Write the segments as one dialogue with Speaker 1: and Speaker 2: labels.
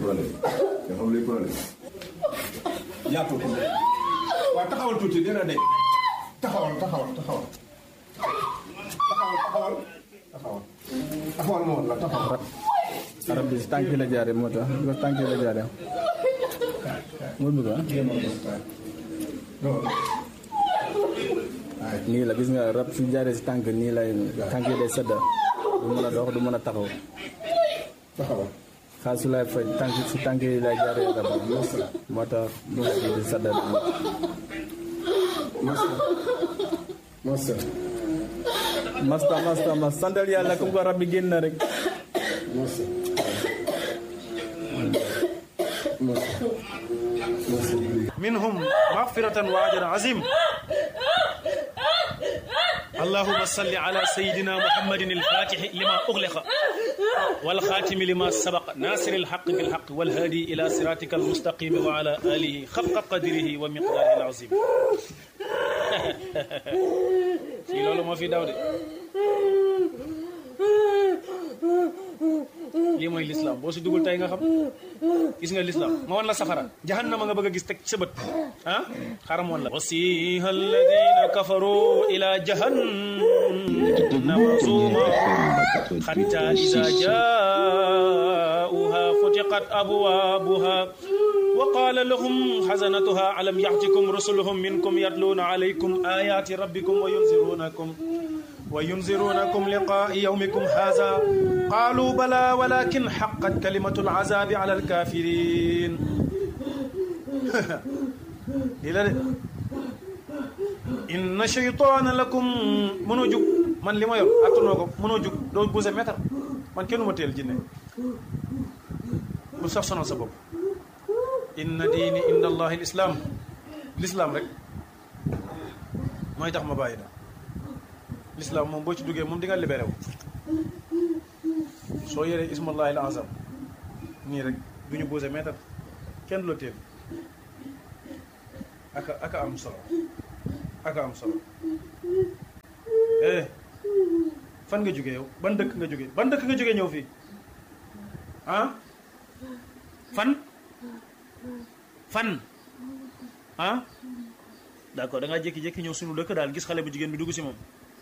Speaker 1: problème nga xam luy problème yaatu ko waaw taxawal tuuti dina de taxawal taxawal taxawal taxawal taxawal taxawal taxawal moo la taxawal
Speaker 2: arab bi si tànk yi la jaaree moo tax bi ko tànk yi la jaaree moo bëgg ah nii la gis nga rab su jaaree si tànk nii lay tànk yi day sedda du mën a dox du mën a taxaw
Speaker 1: taxawal
Speaker 2: xaal su lay faj tànk si tànk yi lay jaaree rab moo tax mu di sedda
Speaker 1: masa masa
Speaker 2: masta masta mas santal yàlla comme ko rab bi génn na rek
Speaker 1: masa masa masa
Speaker 3: منهم مغفرة وأجر عظيم اللهم صل على سيدنا محمد الفاتح لما أغلق والخاتم لما سبق ناصر الحق بالحق والهادي إلى صراطك المستقيم وعلى آله خفق قدره ومقداره العظيم في لولو ما في داود lii mooy lislaam boo si dugul tey nga xam gis nga lislaam ma wan la safara jahannama nga bëgg a gis teg sa bët ah xaram woon la wasiha alladina kafaru ila jahannama zuma hatta ida jaauha futiqat abwabuha وقال لهم حزنتها ألم يأتكم رسلهم منكم يتلون عليكم آيات ربكم وينذرونكم وينذرونكم لقاء يومكم هذا قالوا بلى ولكن حقت كلمة العذاب على الكافرين إلى إن شيطان لكم منو جوك من لما يور أتنوكم منو جوك دو بوزة متر من كنو متيل جنة مصف سنة سبب إن ديني إن الله الإسلام الإسلام رك ما يتخ مبايدا l'islam moom boo ci duggee moom di nga libéré wu soo yoree ismallahi al azam nii rek du ñu posé mètre kenn du la téel aka aka am solo aka am solo eh fan nga jógee yow ban dëkk nga jógee ban dëkk nga jógee ñëw fii ah fan fan ah d'accord da ngaa jékki-jékki ñëw suñu dëkk daal gis xale bu jigéen bi dugg si moom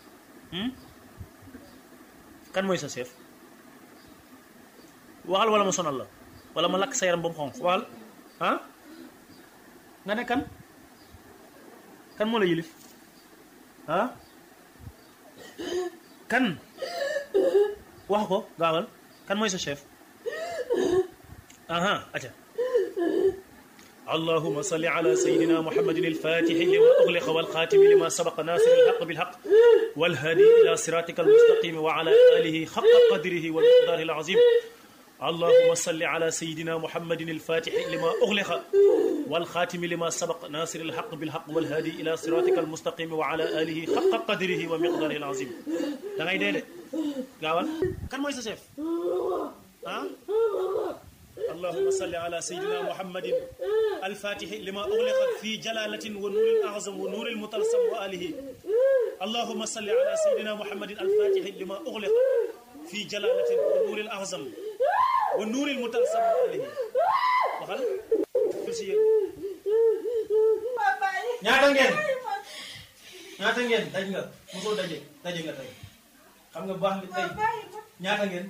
Speaker 3: kan mooy sa chef waxal wala ma sonal la wala ma lakk sa yaram ba mu xonq waxal ah nga ne kan kan moo la yilif ah kan wax ko gaawal kan mooy sa chef aha aca اللهم صل على سيدنا محمد الفاتح لما أغلق والخاتم لما سبق ناصر الحق بالحق والهادي إلى صراطك المستقيم وعلى آله حق قدره ومقداره العظيم اللهم صل على سيدنا محمد الفاتح لما أغلق والخاتم لما سبق ناصر الحق بالحق والهادي إلى صراطك المستقيم وعلى آله حق قدره ومقداره العظيم da ngay dee de gaawal kan mooy sa chef ah اللهم صل على سيدنا محمد الفاتح لما أغلق في جلالة ونور الأعظم ونور المطلسم وآله اللهم صل على سيدنا محمد الفاتح لما أغلق في جلالة ونور الأعظم ونور المطلسم وآله وخل كرسي ñaata ngeen ñaata ngeen daj nga mosoo daje daje nga tey xam nga baax li tey ñaata ngeen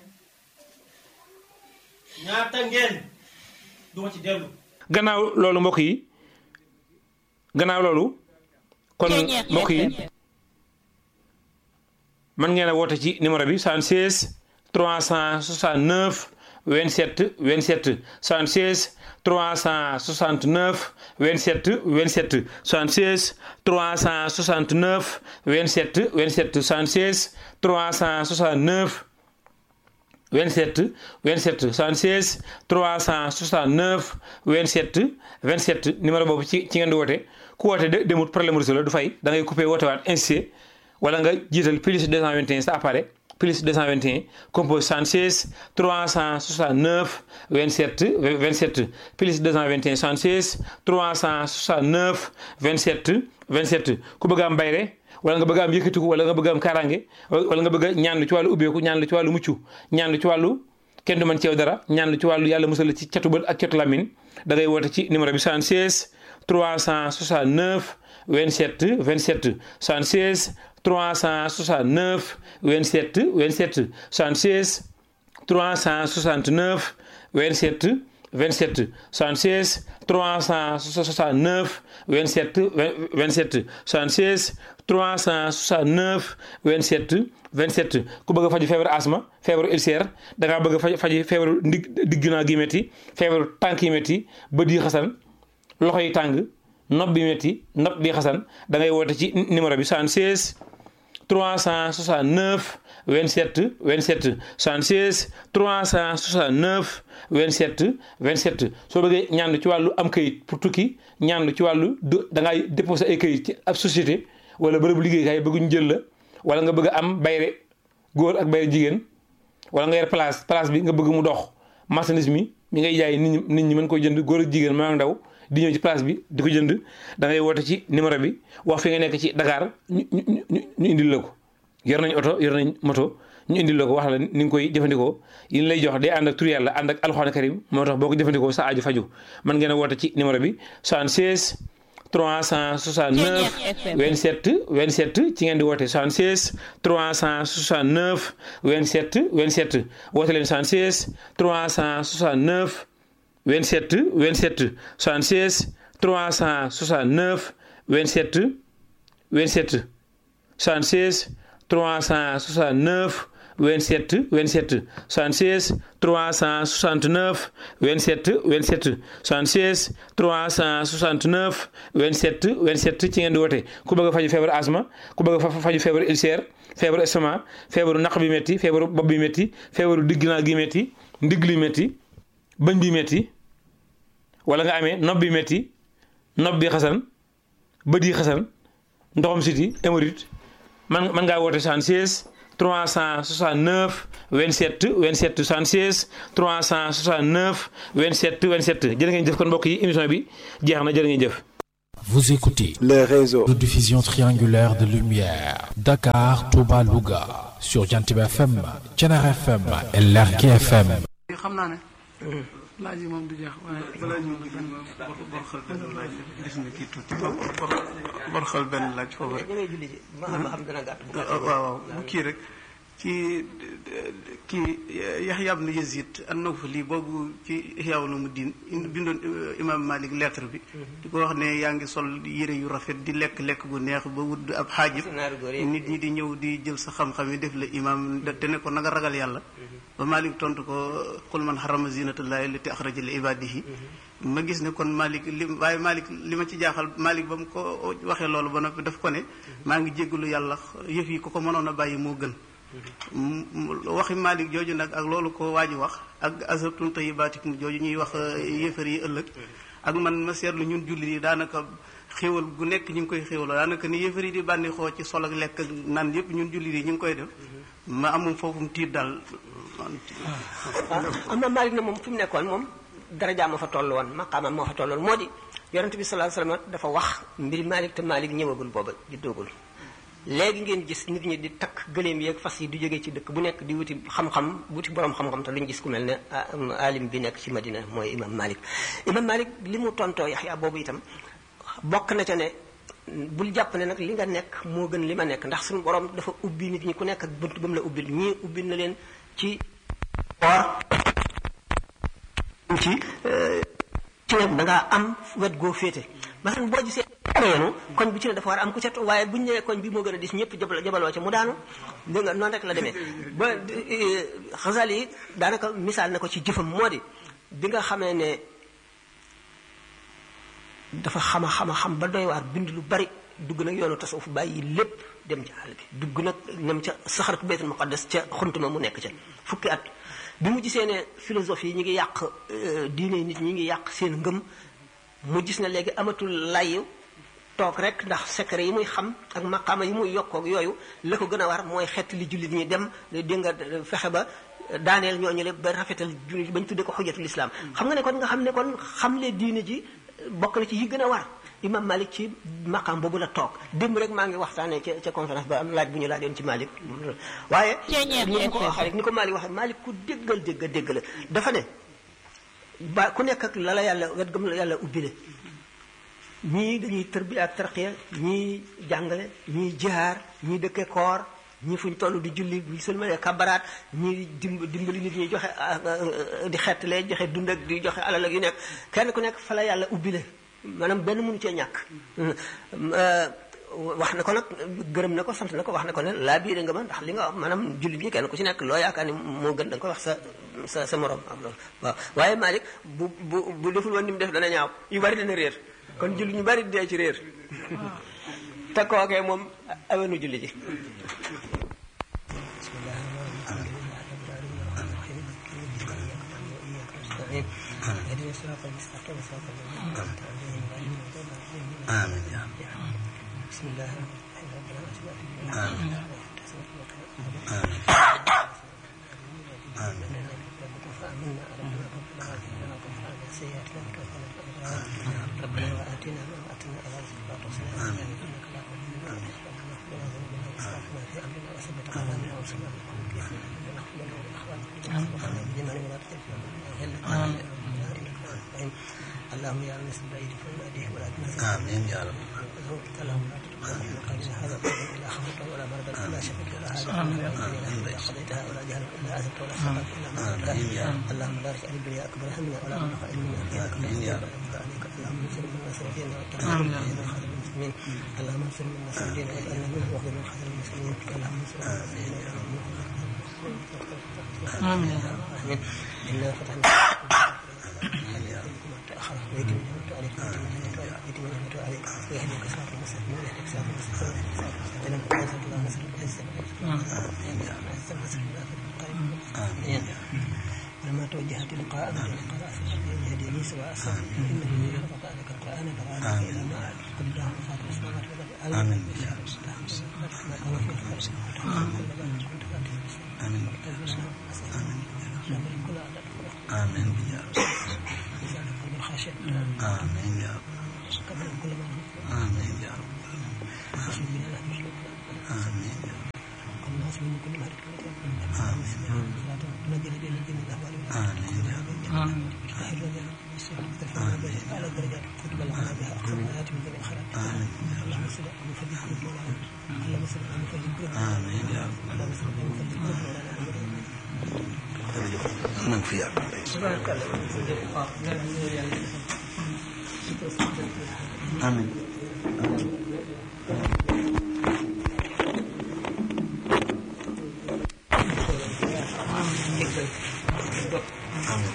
Speaker 3: ñaata ngeen duma ci dellu gannaaw loolu mbokk yi gannaaw loolu kon mbokk yi man ngeen a woote ci numéro bi 76 369 27 27 76 369 27 27 76 369 27 27 76 369 27 27 76 369 27 27 numéro boobu ci ci ngeen di woote ku woote de demut problème réseau la du fay da ngay coupé woote waat insisté wala nga jiital plus 221 sa appareil plus 221 compose 76 369 27 27 plus 221 76 369 27 27 ku bëgg am bayre wala nga bëgg am yëkkatiku wala nga bëgg am kaaraange wala nga bëgg a ñaan lu ci wàllu ubbeeku ñaan lu ci wàllu mucc ñaan lu ci wàllu
Speaker 4: kenn du mën ci yow dara ñaan lu ci wàllu yàlla musal la ci catu bët ak catu lamin da ngay woote ci numéro bi 76 369 27 27 76 369 27 27 76 369 27 27 76 369 27 27 76 369 27 27 ku bëgg a faju feebaru asma feebaru ulcère da ngaa bëgg a faj faji feebaru ndig digg naa gi métti feebaru tànk yi métti bët yi xasan loxo yi tàng nopp bi métti nopp bi xasan da ngay woote ci numéro bi 76 369 27 27 76 369 27 27 soo bëggee ñaan ci wàllu am kayit pour tukki ñaan ci wàllu da ngay déposé ay kayit ci ab société wala bërëbu liggéeykaay bëgguñu jël la wala nga bëgg a am bayre góor ak bayre jigéen wala nga yor place place bi nga bëgg mu dox marchandise mi mi ngay jaay nit ñi nit ñi mën koy jënd góor ak jigéen maa ndaw di ñëw ci place bi di ko jënd da ngay woote ci numéro bi wax fi nga nekk ci Dakar ñu ñu ñu indil la ko yor nañ oto yor nañ moto ñu indil la ko wax la ni nga koy jëfandikoo yi lay jox day ànd ak tur yàlla ànd ak alxuraan karim moo tax boo ko jëfandikoo sa aju faju mën ngeen a woote ci numéro bi 76 369 27 27 ci ngeen di woote 76 369 27 27 woote leen 76 369 27 27 76 369 27 27 76 369 27 27 76 369 27 27 76 369 27 27 ci ngeen di woote ku bëgg a faju feebaru asma ku bëgg a faju feebaru ulcère feebaru estomac feebaru naq bi métti feebaru bopp bi métti feebaru digg naa gi métti ndigg li métti bëñ bi métti wala nga amee nopp bi métti nopp bi xasan bët yi xasan ndoxam siti hémorroïde man man ngaa woote 76 369 27 27 76 369 27 27 jërë ngeen jëf kon mbokk yi émission bi jeex na jërë ngeen jëf.
Speaker 5: Vous écoutez
Speaker 6: les réseaux
Speaker 5: de diffusion triangulaire de lumière Dakar, Touba, Louga sur Jantib FM, Thiénare FM et Lergui FM.
Speaker 7: xam naa ne laaj yi moom du jeex waaye balaa ñu benn bor xal benn laaj gis nga kii tuuti bor xal benn laaj foofu rek waaw waaw bu kii rek ci kii Yaxya ibn Yazid an-Nawfali boobu ci Ihya Ulumuddin bindoon imam Malik lettre bi di ko wax ne yaa ngi sol yére yu rafet di lekk lekk bu neex ba wut ab xaajib nit ñi di ñëw di jël sa xam-xam yi def la imam te ne ko na nga ragal yàlla ba Malik tontu ko qul man harrama zinatallahi allati axraja li ibadihi ma gis ne kon Malik li waaye Malik li ma ci jaaxal Malik ba mu ko waxee loolu ba noppi daf ko ne maa ngi jéggalu yàlla yëf yi ku ko mënoon a bàyyi moo gën waxi Malik jooju nag ak loolu ko waa ji wax ak azabtum tayyibatikum jooju ñuy wax yéefar yi ëllëg ak man ma seetlu ñun jullit yi daanaka xéwal gu nekk ñu ngi koy xéwaloo daanaka ni yéefar yi di bànneexoo ci sol ak lekk ak naan yëpp ñun jullit yi ñu ngi koy def ma amum foofu mu tiit daal
Speaker 8: am na Malik na moom fi mu nekkoon moom daraja moo fa toll woon maqaamam moo fa toll woon moo di yonente bi sallallahu alayhi wasallam dafa wax mbiri Malik te Malik ñëwagul booba juddoogul léegi ngeen gis nit ñi di takk gëléem yeeg fas yi di jógee ci dëkk bu nekk di wuti xam-xam wuti borom xam-xam te luñ gis ku mel ne alim bi nekk ci Madina mooy imam Malik imam Malik li mu tontoo Yaxya boobu itam bokk na ca ne bul jàpp ne nag li nga nekk moo gën li ma nekk ndax suñu borom dafa ubbi nit ñi ku nekk ak bunt ba mu la ubbil ñii ubbil na leen ci or ci ci ne da ngaa am wet goo féete maanaam boo gisee yoonu koñ bu ci ne dafa war a am ku cet waaye buñu nee koñ bi moo gën a dis ñëpp jabal jabaloo ca mu daanu dégg nga noonu rek la demee ba xasal yi daanaka misaal na ko ci jëfam moo di bi nga xamee ne dafa xama xama xam ba doy waar bind lu bari dugg nag yoonu tasawuf bàyyi lépp dem ci àll bi dugg nag ñoom ca saxaratu baytul muqaddas ca xuntuma mu nekk ca fukki at bi mu gisee ne philosophie yi ñu ngi yàq diine nit ñi ngi yàq seen ngëm mu gis ne léegi amatul layu toog rek ndax secret yi muy xam ak maqaama yi muy yokkoog yooyu la ko gën a war mooy xeet li jullit ñi dem di nga fexe ba daaneel ñooñu le ba rafetal jullit bañ tuddee ko xujjatul islam xam nga ne kon nga xam ne kon xamle diine ji bokk na ci yi gën a war imam Malik ci maqam boobu la toog démb rek maa ngi waxtaanee ca ca conférence ba am laaj bu ñu laajoon ci Malik waaye ni ko waxee rek ni ko Malik waxee Malik ku déggal dégg dégg la dafa ne ba ku nekk ak la la yàlla wet gëm la yàlla ubbile ñii dañuy tërbi ak tarqiya ñii jàngale ñii jihaar ñii dëkke koor ñii fuñ toll di julli bu sëlmalee kabaraat ñii dimb dimbali nit ñi joxe di xettalee joxe dund ak di joxe alal ak yu nekk kenn ku nekk fa la yàlla ubbile maanaam benn mënu cee ñàkk wax na ko nag gërëm na ko sant na ko wax na ko ne laa biire nga ma ndax li nga wax maanaam jullit ñi kenn ku ci nekk loo yaakaar ni moo gën da nga ko wax sa sa sa morom am loolu waaw waaye Malick bu bu bu deful woon ni mu def dana ñaaw yu bari dana réer kon jullit ñu bari dee ci réer te kookee moom awenu julli ji
Speaker 6: آمين يا رب
Speaker 8: بسم الله الرحمن
Speaker 6: آمين آمين آمين
Speaker 8: ربنا وآتنا ما وعدتنا على رسلك وتوصلنا
Speaker 6: آمين.
Speaker 8: إنك لا تؤمن في أمرنا وثبت أقدامنا وانصرنا على القوم الكافرين ربنا اغفر لنا ولإخواننا وارحمنا بجميع ولا تجعل فينا غلا إنك أنت الرحيم اللهم يا رب بعيد فما أديه ولا تنسى
Speaker 6: آمين يا رب
Speaker 8: زوجك اللهم لا تتقبل من قلبنا هذا القول الا خفضته ولا مرضا الا شفيك ولا حاجه الا قضيتها ولا جهل الا عزمت ولا سقط الا ما
Speaker 6: آمين يا رب.
Speaker 8: اللهم لا تجعل الدنيا اكبر همنا ولا مبلغ علمنا فيها كما
Speaker 6: آمين يا رب.
Speaker 8: عليك اللهم انصر من نصر ديننا وتعالى من خذل المسلمين اللهم انصر من نصر ديننا واجعلنا منه واخذل من خذل المسلمين اللهم انصر من نصر ديننا واجعلنا منه امين امين انا فتحنا تأخر ويتم نعمته عليك ويتم نعمته عليك ويتم نعمته عليك ويهديك صراط المستقيم ويهديك صراط المستقيم ويهديك صراط المستقيم الله نسأل الله عز وجل آمين لما توجه تلقاء من لقاء أسفل يهديني سواء السبيل إنه يجعل قرآنك القرآن فقال إلى ما أعلم قل اللهم فاطر السماوات والأرض
Speaker 6: آمين.
Speaker 8: آمين
Speaker 6: آمين يا رب آمين يا رب آمين يا رب آمين يا رب آمين يا رب آمين آمين يا رب من في يا رب آمين آمين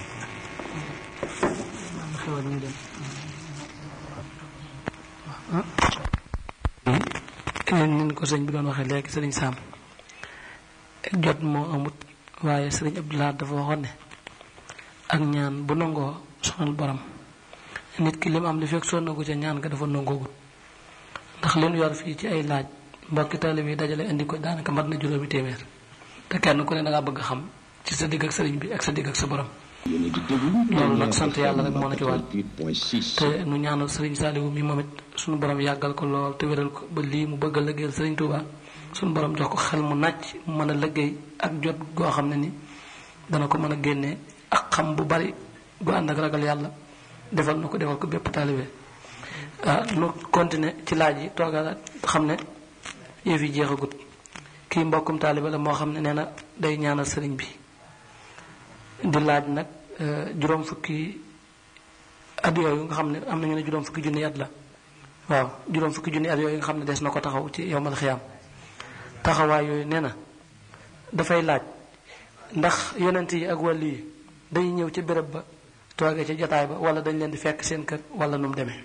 Speaker 7: nin ko sëñ bi doon waxee léegi sëriñ Sam jot moo amut waaye sëriñ Abdoulaye dafa waxoon ne ak ñaan bu nangoo sonal borom nit ki lim am li fekk sonnagu ca ñaan ga dafa nangoogut ndax li nu yor fii ci ay laaj mbokki taalibe yi dajale indi ko daanaka mat na juróomi téeméer te kenn ku ne da ngaa bëgg xam ci sa digg ak sëriñ bi ak sa digg ak sa borom loolu nag sant yàlla rek moo na ci waat te nu ñaanal sëriñ Saliou mi moom it suñu borom yàggal ko lool te wéral ko ba lii mu bëgg a liggéeyal sëriñ Touba suñu borom jox ko xel mu nàcc mu mën a liggéey ak jot goo xam ne ni dana ko mën a génnee ak xam bu bari gu ànd ak ragal yàlla defal na ko defal ko bépp taalibe ah nu continuer ci laaj yi toogaat xam ne yëf yi jeexagut kii mbokkum taalibe la moo xam ne nee na day ñaanal sëriñ bi di laaj nag juróom fukki at yooyu nga xam ne am nañu ne juróom fukki junni at la waaw juróom fukki junni at yooyu nga xam ne des na ko taxaw ci yowmal xiyaam taxawaay yooyu nee na dafay laaj ndax yonent yi ak wàll yi dañuy ñëw ci béréb ba toogee ci jotaay ba wala dañ leen di fekk seen kër wala nu mu demee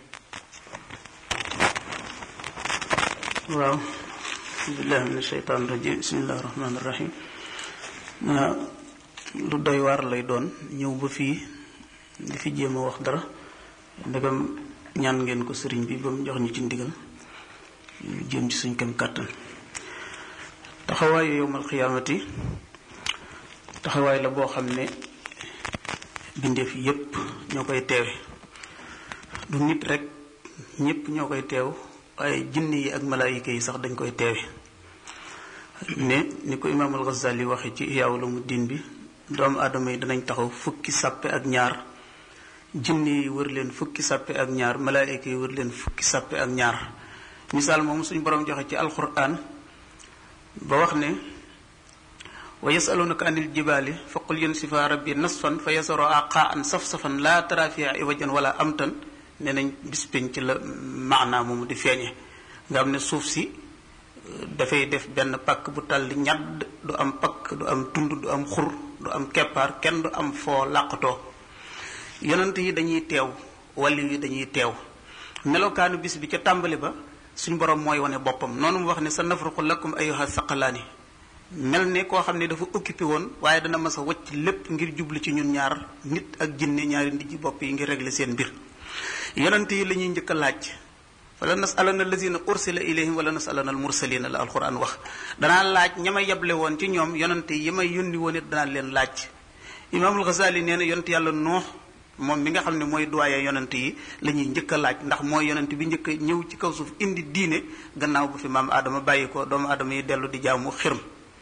Speaker 9: waaw billahi min asheytaan rajim bismillahi rahmaani rahim ah, lu doy waar lay doon ñëw ba fii di fi jéem a wax dara ndegam ñaan ngeen ko sëriñ bi ba mu jox ñu ci ndigal ñu jéem ci suñ kem kàttan taxawaayu yowmal xiyaamati taxawaay la boo xam ne bindeef yépp ñoo koy teewe du nit rek ñëpp ñoo koy teew waaye jinni yi ak malaayika yi sax dañ koy teewe ne ni ko imaamul Ghazali waxe ci Ihya Ulumuddin bi doomu aadama yi danañ taxaw fukki sàppe ak ñaar jinni yi wër leen fukki sàppe ak ñaar malaayika yi wër leen fukki sàppe ak ñaar misaal moom suñu borom joxe ci alquran ba wax ne wa yasalunaka anil jibaali fa qul yansifa rabbi nasfan fa yasaro aqaan saf-safan laa tara fiha iwajan wala amtan ne nañ bis penc la maanaa moomu di feeñe nga xam ne suuf si dafay def benn pakk bu tàlli ñadd du am pakk du am tund du am xur du am keppaar kenn du am foo làqatoo yonent yi dañuy teew wàlli yi dañuy teew melokaanu bis bi ca tàmbali ba suñ borom mooy wane boppam noonu mu wax ne sa nafruqu lakum ayyuha saqalaani mel ne koo xam ne dafa occupé woon waaye dana mas a wacc lépp ngir jublu ci ñun ñaar nit ak jinne ñaari ndijji bopp yi ngir régler seen mbir yonent yi la ñuy njëkk a laaj fala nasalana allazina ursila ilayhim wala nasalana al mursalina la alquran wax danaa laaj ña may yeble woon ci ñoom yonent yi may yónni woon it danaa leen laaj imaamul Ghazali nee na yonent yàlla noox moom mi nga xam ne mooy doyen yonent yi la ñuy njëkk a laaj ndax mooy yonent bi njëkk a ñëw ci kaw suuf indi diine gannaaw bu fi maam aadama bàyyi ko doomu aadama yi dellu di jaamu xirm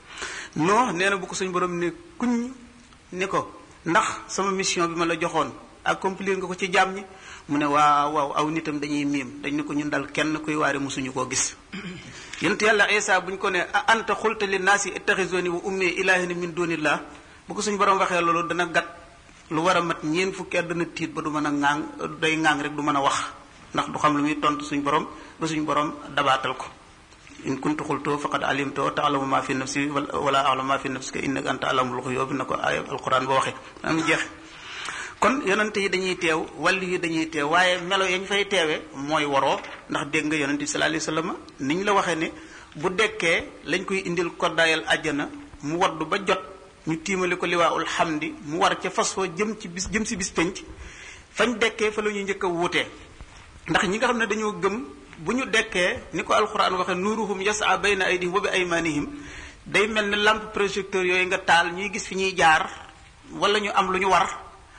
Speaker 9: noo nee na bu ko suñ borom ne kuñ ni ko ndax sama mission bi ma la joxoon accomplir nga ko ci jaam ñi mu ne waaw waaw aw nitam dañuy miim dañ ne ko ñun dal kenn kuy waare mosuñu koo gis yonent yàlla Isa buñ ko ne a anta xulta li naasi ittaxisoni wa ummi ilaahina min dunillah bu ko suñ borom waxee loolu dana gat lu war a mat ñeen fukki at dana tiit ba du mën a ŋaang day ŋaang rek du mën a wax ndax du xam lu muy tontu suñ borom ba suñ borom dabaatal ko in kuntu xultoo faqad alimtoo taalamu ma fi nafsi wala alamu ma fi nafsika innaka anta alamul xuyub na ko aaya alquran ba waxe am jeex kon yonente yi dañuy teew wàllu yi dañuy teew waaye melo yañ fay teewe mooy waroo ndax dégg nga yonente bi sallallahu alayhi wasallam niñ la waxee ne bu dekkee lañ koy indil koddaayal àjjana mu waddu ba jot ñu tiimale ko liwaaul xamdi mu war ca fas wa jëm ci bis jëm si bis penc fañ dekkee fa la ñuy njëkk a wuutee ndax ñi nga xam ne dañoo gëm bu ñu dekkee ni ko alxuraan waxe nuuruhum yasa bayna aydihim wa bi aymanihim day mel ne lampe projecteur yooyu nga taal ñuy gis fi ñuy jaar wala ñu am lu ñu war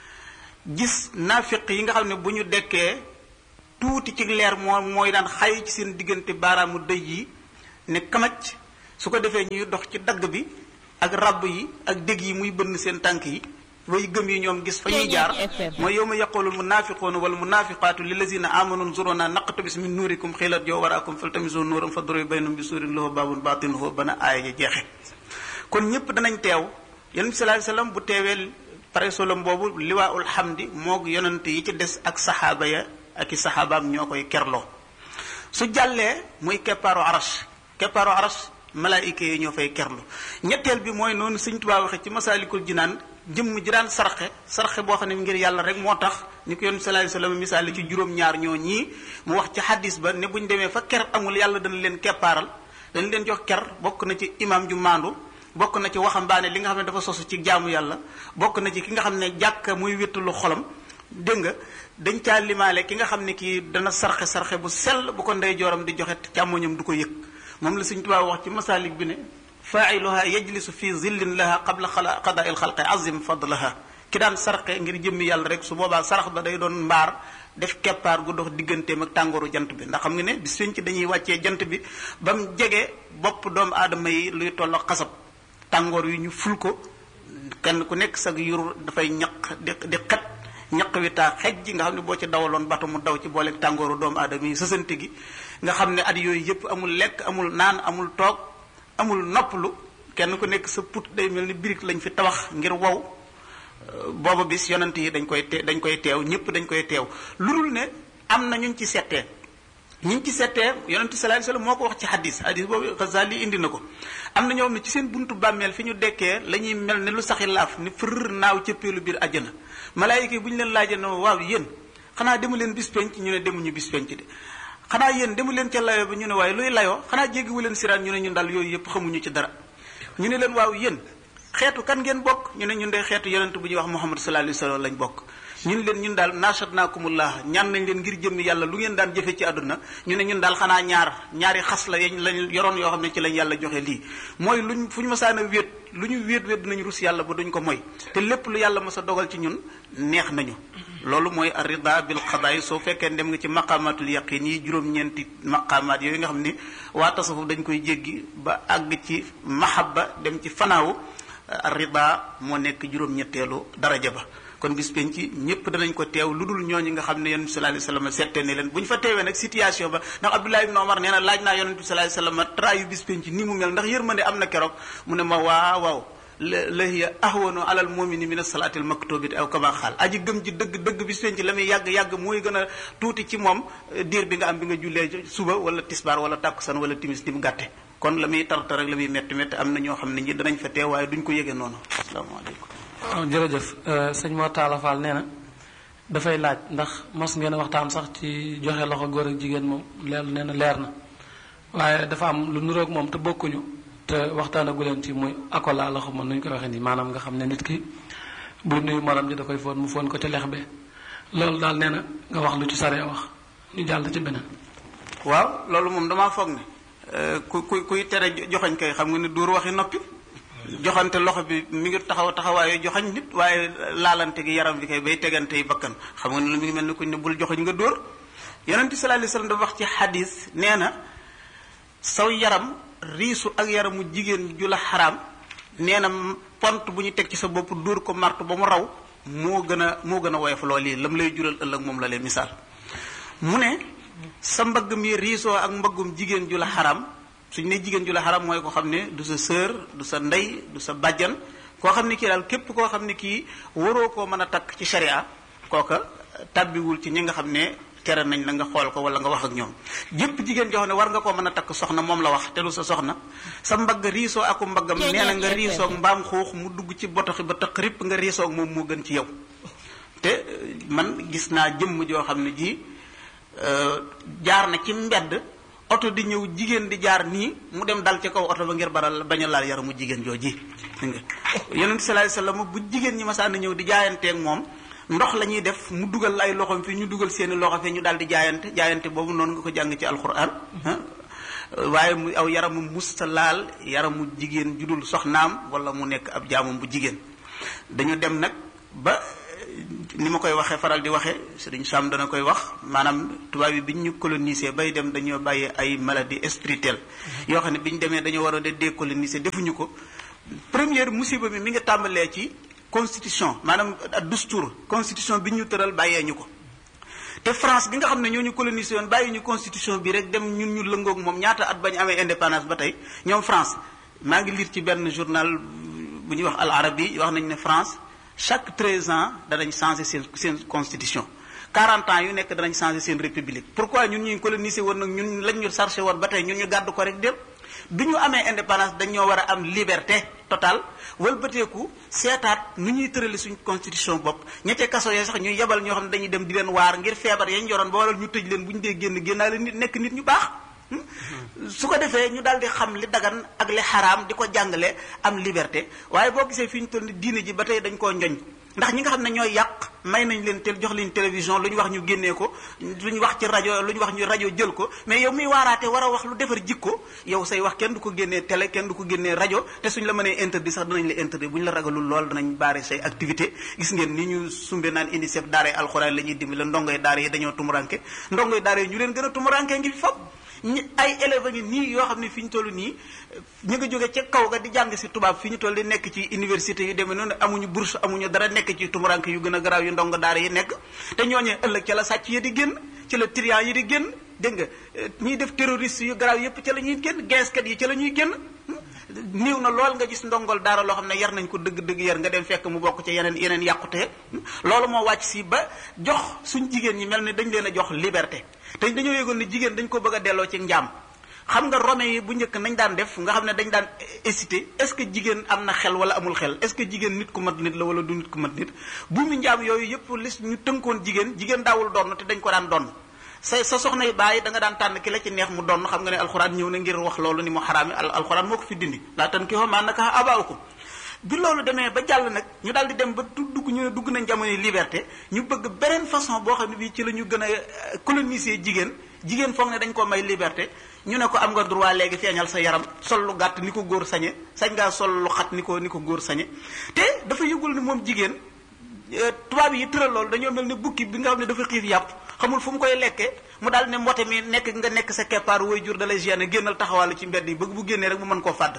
Speaker 9: gis naafiq yi nga xam ne bu ñu dekkee tuuti ci leer moo mooy daan xay ci seen diggante baaraamu dëj yi ne kamaj su ko defee ñuy dox ci dagg bi ak rabb yi ak dég yi muy bënn seen tànk yi way gëm yi ñoom gis fa ñuy jaar mooy yow ma yaqulu almunafiquuna wal munafiqatu lillazina amanu nzuruna naqtabis min nuurikum xilat joo waraakum faltamisu nuuram fa duriba baynahum bi suurin lahu baabun baatinuhu bana aaya ja jeexe kon ñëpp danañ teew yonent bi sallallahu alayhi wasallam bu teewee pare solom boobu liwaaul xamdi moog yonent yi ci des ak saxaaba ya ak i saxaabaam ñoo koy kerloo su jàllee muy keppaaru arash keppaaru arash malaayika yi ñoo fay kerlu ñetteel bi mooy noonu sëñ Tuubaa waxe ci masaalikul jinaan jëmm ji daan sarxe sarxe boo xam ne ngir yàlla rek moo tax ni ko yonent sallallahu alayhi wasallam misaali ci juróom-ñaar ñoo ñii mu wax ci xadis ba ne bu ñu demee fa ker amul yàlla dana leen keppaaral dana leen jox ker bokk na ci imam ju maandu bokk na ci waxambaane li nga xam ne dafa sosu ci jaamu yàlla bokk na ci ki nga xam ne jàkka muy wéttalu xolam dégg nga dañ caa limaale ki nga xam ne kii dana sarxe sarxe bu sell bu ko ndey jooram di joxe càmmoñam du ko yëg moom la Sëñ Tuubaa wax ci masaalik bi ne faailuha yajlisu fi zillin laha qabla qadaa il xalqi azim fadlaha ki daan sarxe ngir jëmmi yàlla rek su boobaa sarax ba day doon mbaar def keppaar gu dox digganteem ak tàngooru jant bi ndax xam nga ne bis fiñ ci dañuy wàccee jant bi ba mu jege bopp doomu aadama yi luy toll xasab tàngoor yi ñu ful ko kenn ku nekk sag yur dafay ñaq di di xet ñaq wi taa xej ji nga xam ne boo ci dawaloon bato mu daw ci booleeg tàngooru doomu aadama yi sësante gi nga xam ne at yooyu yëpp amul lekk amul naan amul toog amul noppalu kenn ku nekk sa put day mel ni birig lañ fi tabax ngir wow booba bis yonent yi dañ koy te dañ koy teew ñëpp dañ koy teew lu dul ne am na ñuñ ci settee ñiñ ci settee yonent sallallahu alayhi wasallam moo ko wax ci hadis hadis boobu Ghazali indi na ko am na ñoo xam ne ci seen buntu bàmmeel fi ñu dekkee la ñuy mel ne lu saxi laaf ni fër naaw cëppeelu biir àjjana malaayika yi bu ñu leen laajee ne waaw yéen xanaa demu leen bis penc ñu ne demuñu bis penc de xanaa yéen demu leen ca layo ba ñu ne waaye luy layoo xanaa jéggiwu leen siraan ñu ne ñun daal yooyu yëpp xamuñu ci dara ñu ne leen waaw yéen xeetu kan ngeen bokk ñu ne ñun de xeetu yonent bu ñuy wax Muhammad sallallahu alayhi wa sallam lañ bokk ñun leen ñun daal nashatnaakumullah ñaan nañ leen ngir jëmmi yàlla lu ngeen daan jëfe ci àdduna ñu ne ñun daal xanaa ñaar ñaari xas la yañ lañ yoroon yoo xam ne ci lañ yàlla joxe lii mooy luñ fu ñu masaan a wéet lu ñu wéet wéet dinañ rus yàlla ba duñ ko moy te lépp lu yàlla mas a dogal ci ñun neex nañu loolu mooy arida bil xadaay soo fekkee dem nga ci maqamatul yaqin yi juróom-ñeenti maqamaat yooyu nga xam ni waa tasawuf dañ koy jéggi ba àgg ci mahabba dem ci fanaawu arida moo nekk juróom-ñetteelu daraja ba kon bis penc ñëpp danañ ko teew lu dul ñooñu nga xam ne yonent bi sallallahu alayhi wasallam seette ne leen bu ñu fa teewee nag situation ba ndax Abdullah ibn Omar nee na laaj naa yonent bi sallallahu alayhi wasallam trayu bis penc ni mu mel ndax yërmande am na keroog mu ne ma waaw waaw la hiya ahwanu alal mu'mini min as-salati al-maktubati aw kama xaal aji gëm ji dëgg dëgg bis penc la muy yàgg yàgg mooy gën a tuuti ci moom diir bi nga am bi nga jullee suba wala tisbaar wala tàkkusan wala timis di mu gàtte kon la muy tartar ak la muy métti métti am na ñoo xam ne ñi danañ fa teew waaye duñ ko yëgee noonu asalaamaaleykum
Speaker 7: waaw jërëjëf sëñ Mor Talla Fall nee na dafay laaj ndax mas ngeen a waxtaan sax ci joxe loxo góor ak jigéen moom leer nee na leer na waaye dafa am lu nuroog moom te bokkuñu te waxtaanagu leen ci muy akola loxo man nu ñu koy waxee nii maanaam nga xam ne nit ki bu nuyu morom ji da koy foon mu foon ko ci lex be loolu daal nee na nga wax lu ci saree wax ñu jàll ci beneen.
Speaker 9: waaw loolu moom damaa foog ne ku ku kuy tere joxañ kay xam nga ne duur waxi noppi. joxante loxo bi mi ngi taxaw taxawaayu joxañ nit waaye laalante gi yaram bi kay bay tegante yi bakkan xam nga ne lu mi ngi mel ni kuñ ne bul joxañ nga dóor yonent bi sallallahu alayhi wasallam dafa wax ci xadis nee na saw yaram riisu ak yaramu jigéen ju la xaraam nee na pont bu ñu teg ci sa bopp dóor ko martu ba mu raw moo gën a moo gën a woyof lool yi lam lay jural ëllëg moom la leen misaal mu ne sa mbagg mi riisoo ak mbaggum jigéen ju la xaraam suñ ne jigéen ju la xaram mooy ko xam ne du sa sœur du sa ndey du sa bàjjan koo xam ne kii daal képp koo xam ne kii waroo koo mën a takk ci sharia kooka tàbbiwul ci ñi nga xam ne tere nañ la nga xool ko wala nga wax ak ñoom jëpp jigéen joo xam ne war nga koo mën a takk soxna moom la wax te du sa soxna sa mbagg riisoo aku mbaggam nee na nga riisoog mbaam xuux mu dugg ci botoxi ba tëq ripp nga riisoog moom moo gën ci yow te man gis naa jëmm joo xam ne ji jaar na ci mbedd oto di ñëw jigéen di jaar nii mu dem dal ci kaw oto ba ngir baral bañ a laal yaramu jigéen jooji nga yonent sallallahu alayhi wasallam bu jigéen ñi masaan ñëw di jaayanteeg moom ndox la ñuy def mu dugal ay loxoom fi ñu dugal seeni loxo fi ñu daal di jaayante jaayante boobu noonu nga ko jàng ci alquran waaye mu aw yaramu musta laal yaramu jigéen judul soxnaam wala mu nekk ab jaamam bu jigéen dañu dem nag ba ni ma koy waxee faral di waxee Sëriñ Sam dana koy wax maanaam tubaab yi bi ñu colonisé bay dem dañoo bàyyi ay maladie spirituelle yoo xam ne bi ñu demee dañoo war a de décoloniser defuñu ko première musiba bi mi ngi tàmbalee ci constitution maanaam dustour constitution bi ñu tëral bàyyee ñu ko te France bi nga xam ne ñoo ñu colonisé woon bàyyi ñu constitution bi rek dem ñun ñu lëngoog moom ñaata at bañ amee indépendance ba tey ñoom France maa ngi lire ci benn journal bu ñuy wax Al Arabi wax nañ ne France chaque 13 ans danañ changer seen seen constitution 40 ans yu nekk danañ changer seen république pourquoi ñun ñuy colonisé woon nag ñun lañ ñu chargé woon ba tey ñun ñu gàddu ko rek dem bi ñu amee indépendance dañoo war a am liberté totale wëlbateeku seetaat nu ñuy tërali suñ constitution bopp ñettee kaso yee sax ñuy yebal ñoo xam ne dañuy dem di leen waar ngir feebar yañ yoroon ba waral ñu tëj leen bu ñu dee génn génnaale nit nekk nit ñu baax su ko defee ñu daal di xam li dagan ak li xaraam di ko jàngale am liberté waaye boo gisee fi ñu toll ni diine ji ba tey dañ koo njoñ ndax ñi nga xam ne ñooy yàq may nañ leen tel jox leen télévision lu ñu wax ñu génnee ko lu ñu wax ci rajo lu ñu wax ñu rajo jël ko mais yow miy waaraate war a wax lu defar jikko yow say wax kenn du ko génnee télé kenn du ko génnee rajo te suñ la mënee interdit sax danañ la interdit bu ñu la ragalul lool danañ baare say activité gis ngeen ni ñu sumbe naan UNICEF daara alxuraan la ñuy dimbali ndongoy daara yi dañoo tumuranke ndongoy daara yi ñu leen gën a tumuranke ngi fi fop ñi ay élèves ngi nii yoo xam ne fi ñu toll nii ñu nga jóge ca kaw ga di jàng si tubaab fi ñu toll di nekk ci université yu demee noonu amuñu bourse amuñu dara nekk ci tumuranke yu gën a garaaw yu ndongo daara yi nekk te ñooñee ëllëg ca la sàcc yi di génn ci la trian yi di génn dégg nga ñiy def terroriste yu garaaw yépp ca la ñuy génn geeskat yi ca la ñuy génn néew na lool nga gis ndongol daara loo xam ne yar nañ ko dëgg-dëgg yar nga dem fekk mu bokk ci yeneen yeneen yàqute loolu moo wàcc si ba jox suñ jigéen ñi mel ni dañ leen a jox liberté te dañoo yëgoon ne jigéen dañ ko bëgg a delloo ci njaam xam nga rome yi bu njëkk nañ daan def nga xam ne dañ daan hésité est-ce que jigéen am na xel wala amul xel est-ce que jigéen nit ku mat nit la wala du nit ku mat nit bu mu njaam yooyu yëpp lis ñu tënkoon jigéen jigéen daawul donn te dañ ko daan donn sa sa soxna yi bàyyi da nga daan tànn ki la ci neex mu donn xam nga ne alxuraan ñëw na ngir wax loolu ni mu xaraami alxuraan moo ko fi dindi laa tan ki xo maa naka abaaw ko bi loolu demee ba jàll nag ñu daal di dem ba du dugg ñu ne dugg nañ jamono liberté ñu bëgg beneen façon boo xam ne bii ci la ñu gën a coloniser jigéen jigéen foog ne dañ ko may liberté ñu ne ko am nga droit léegi feeñal sa yaram sol lu gàtt ni ko góor sañe sañ ngaa sol lu xat ni ko ni ko góor sañe te dafa yëgul ni moom jigéen tubaab yi tëral loolu dañoo mel ne bukki bi nga xam ne dafa xiif yàpp xamul fu mu koy lekkee mu daal ne mbote mi nekk nga nekk sa keppaar way jur da lay gêner génnal taxawàllu ci mbedd yi bëgg bu génnee rek mu mën koo fàdd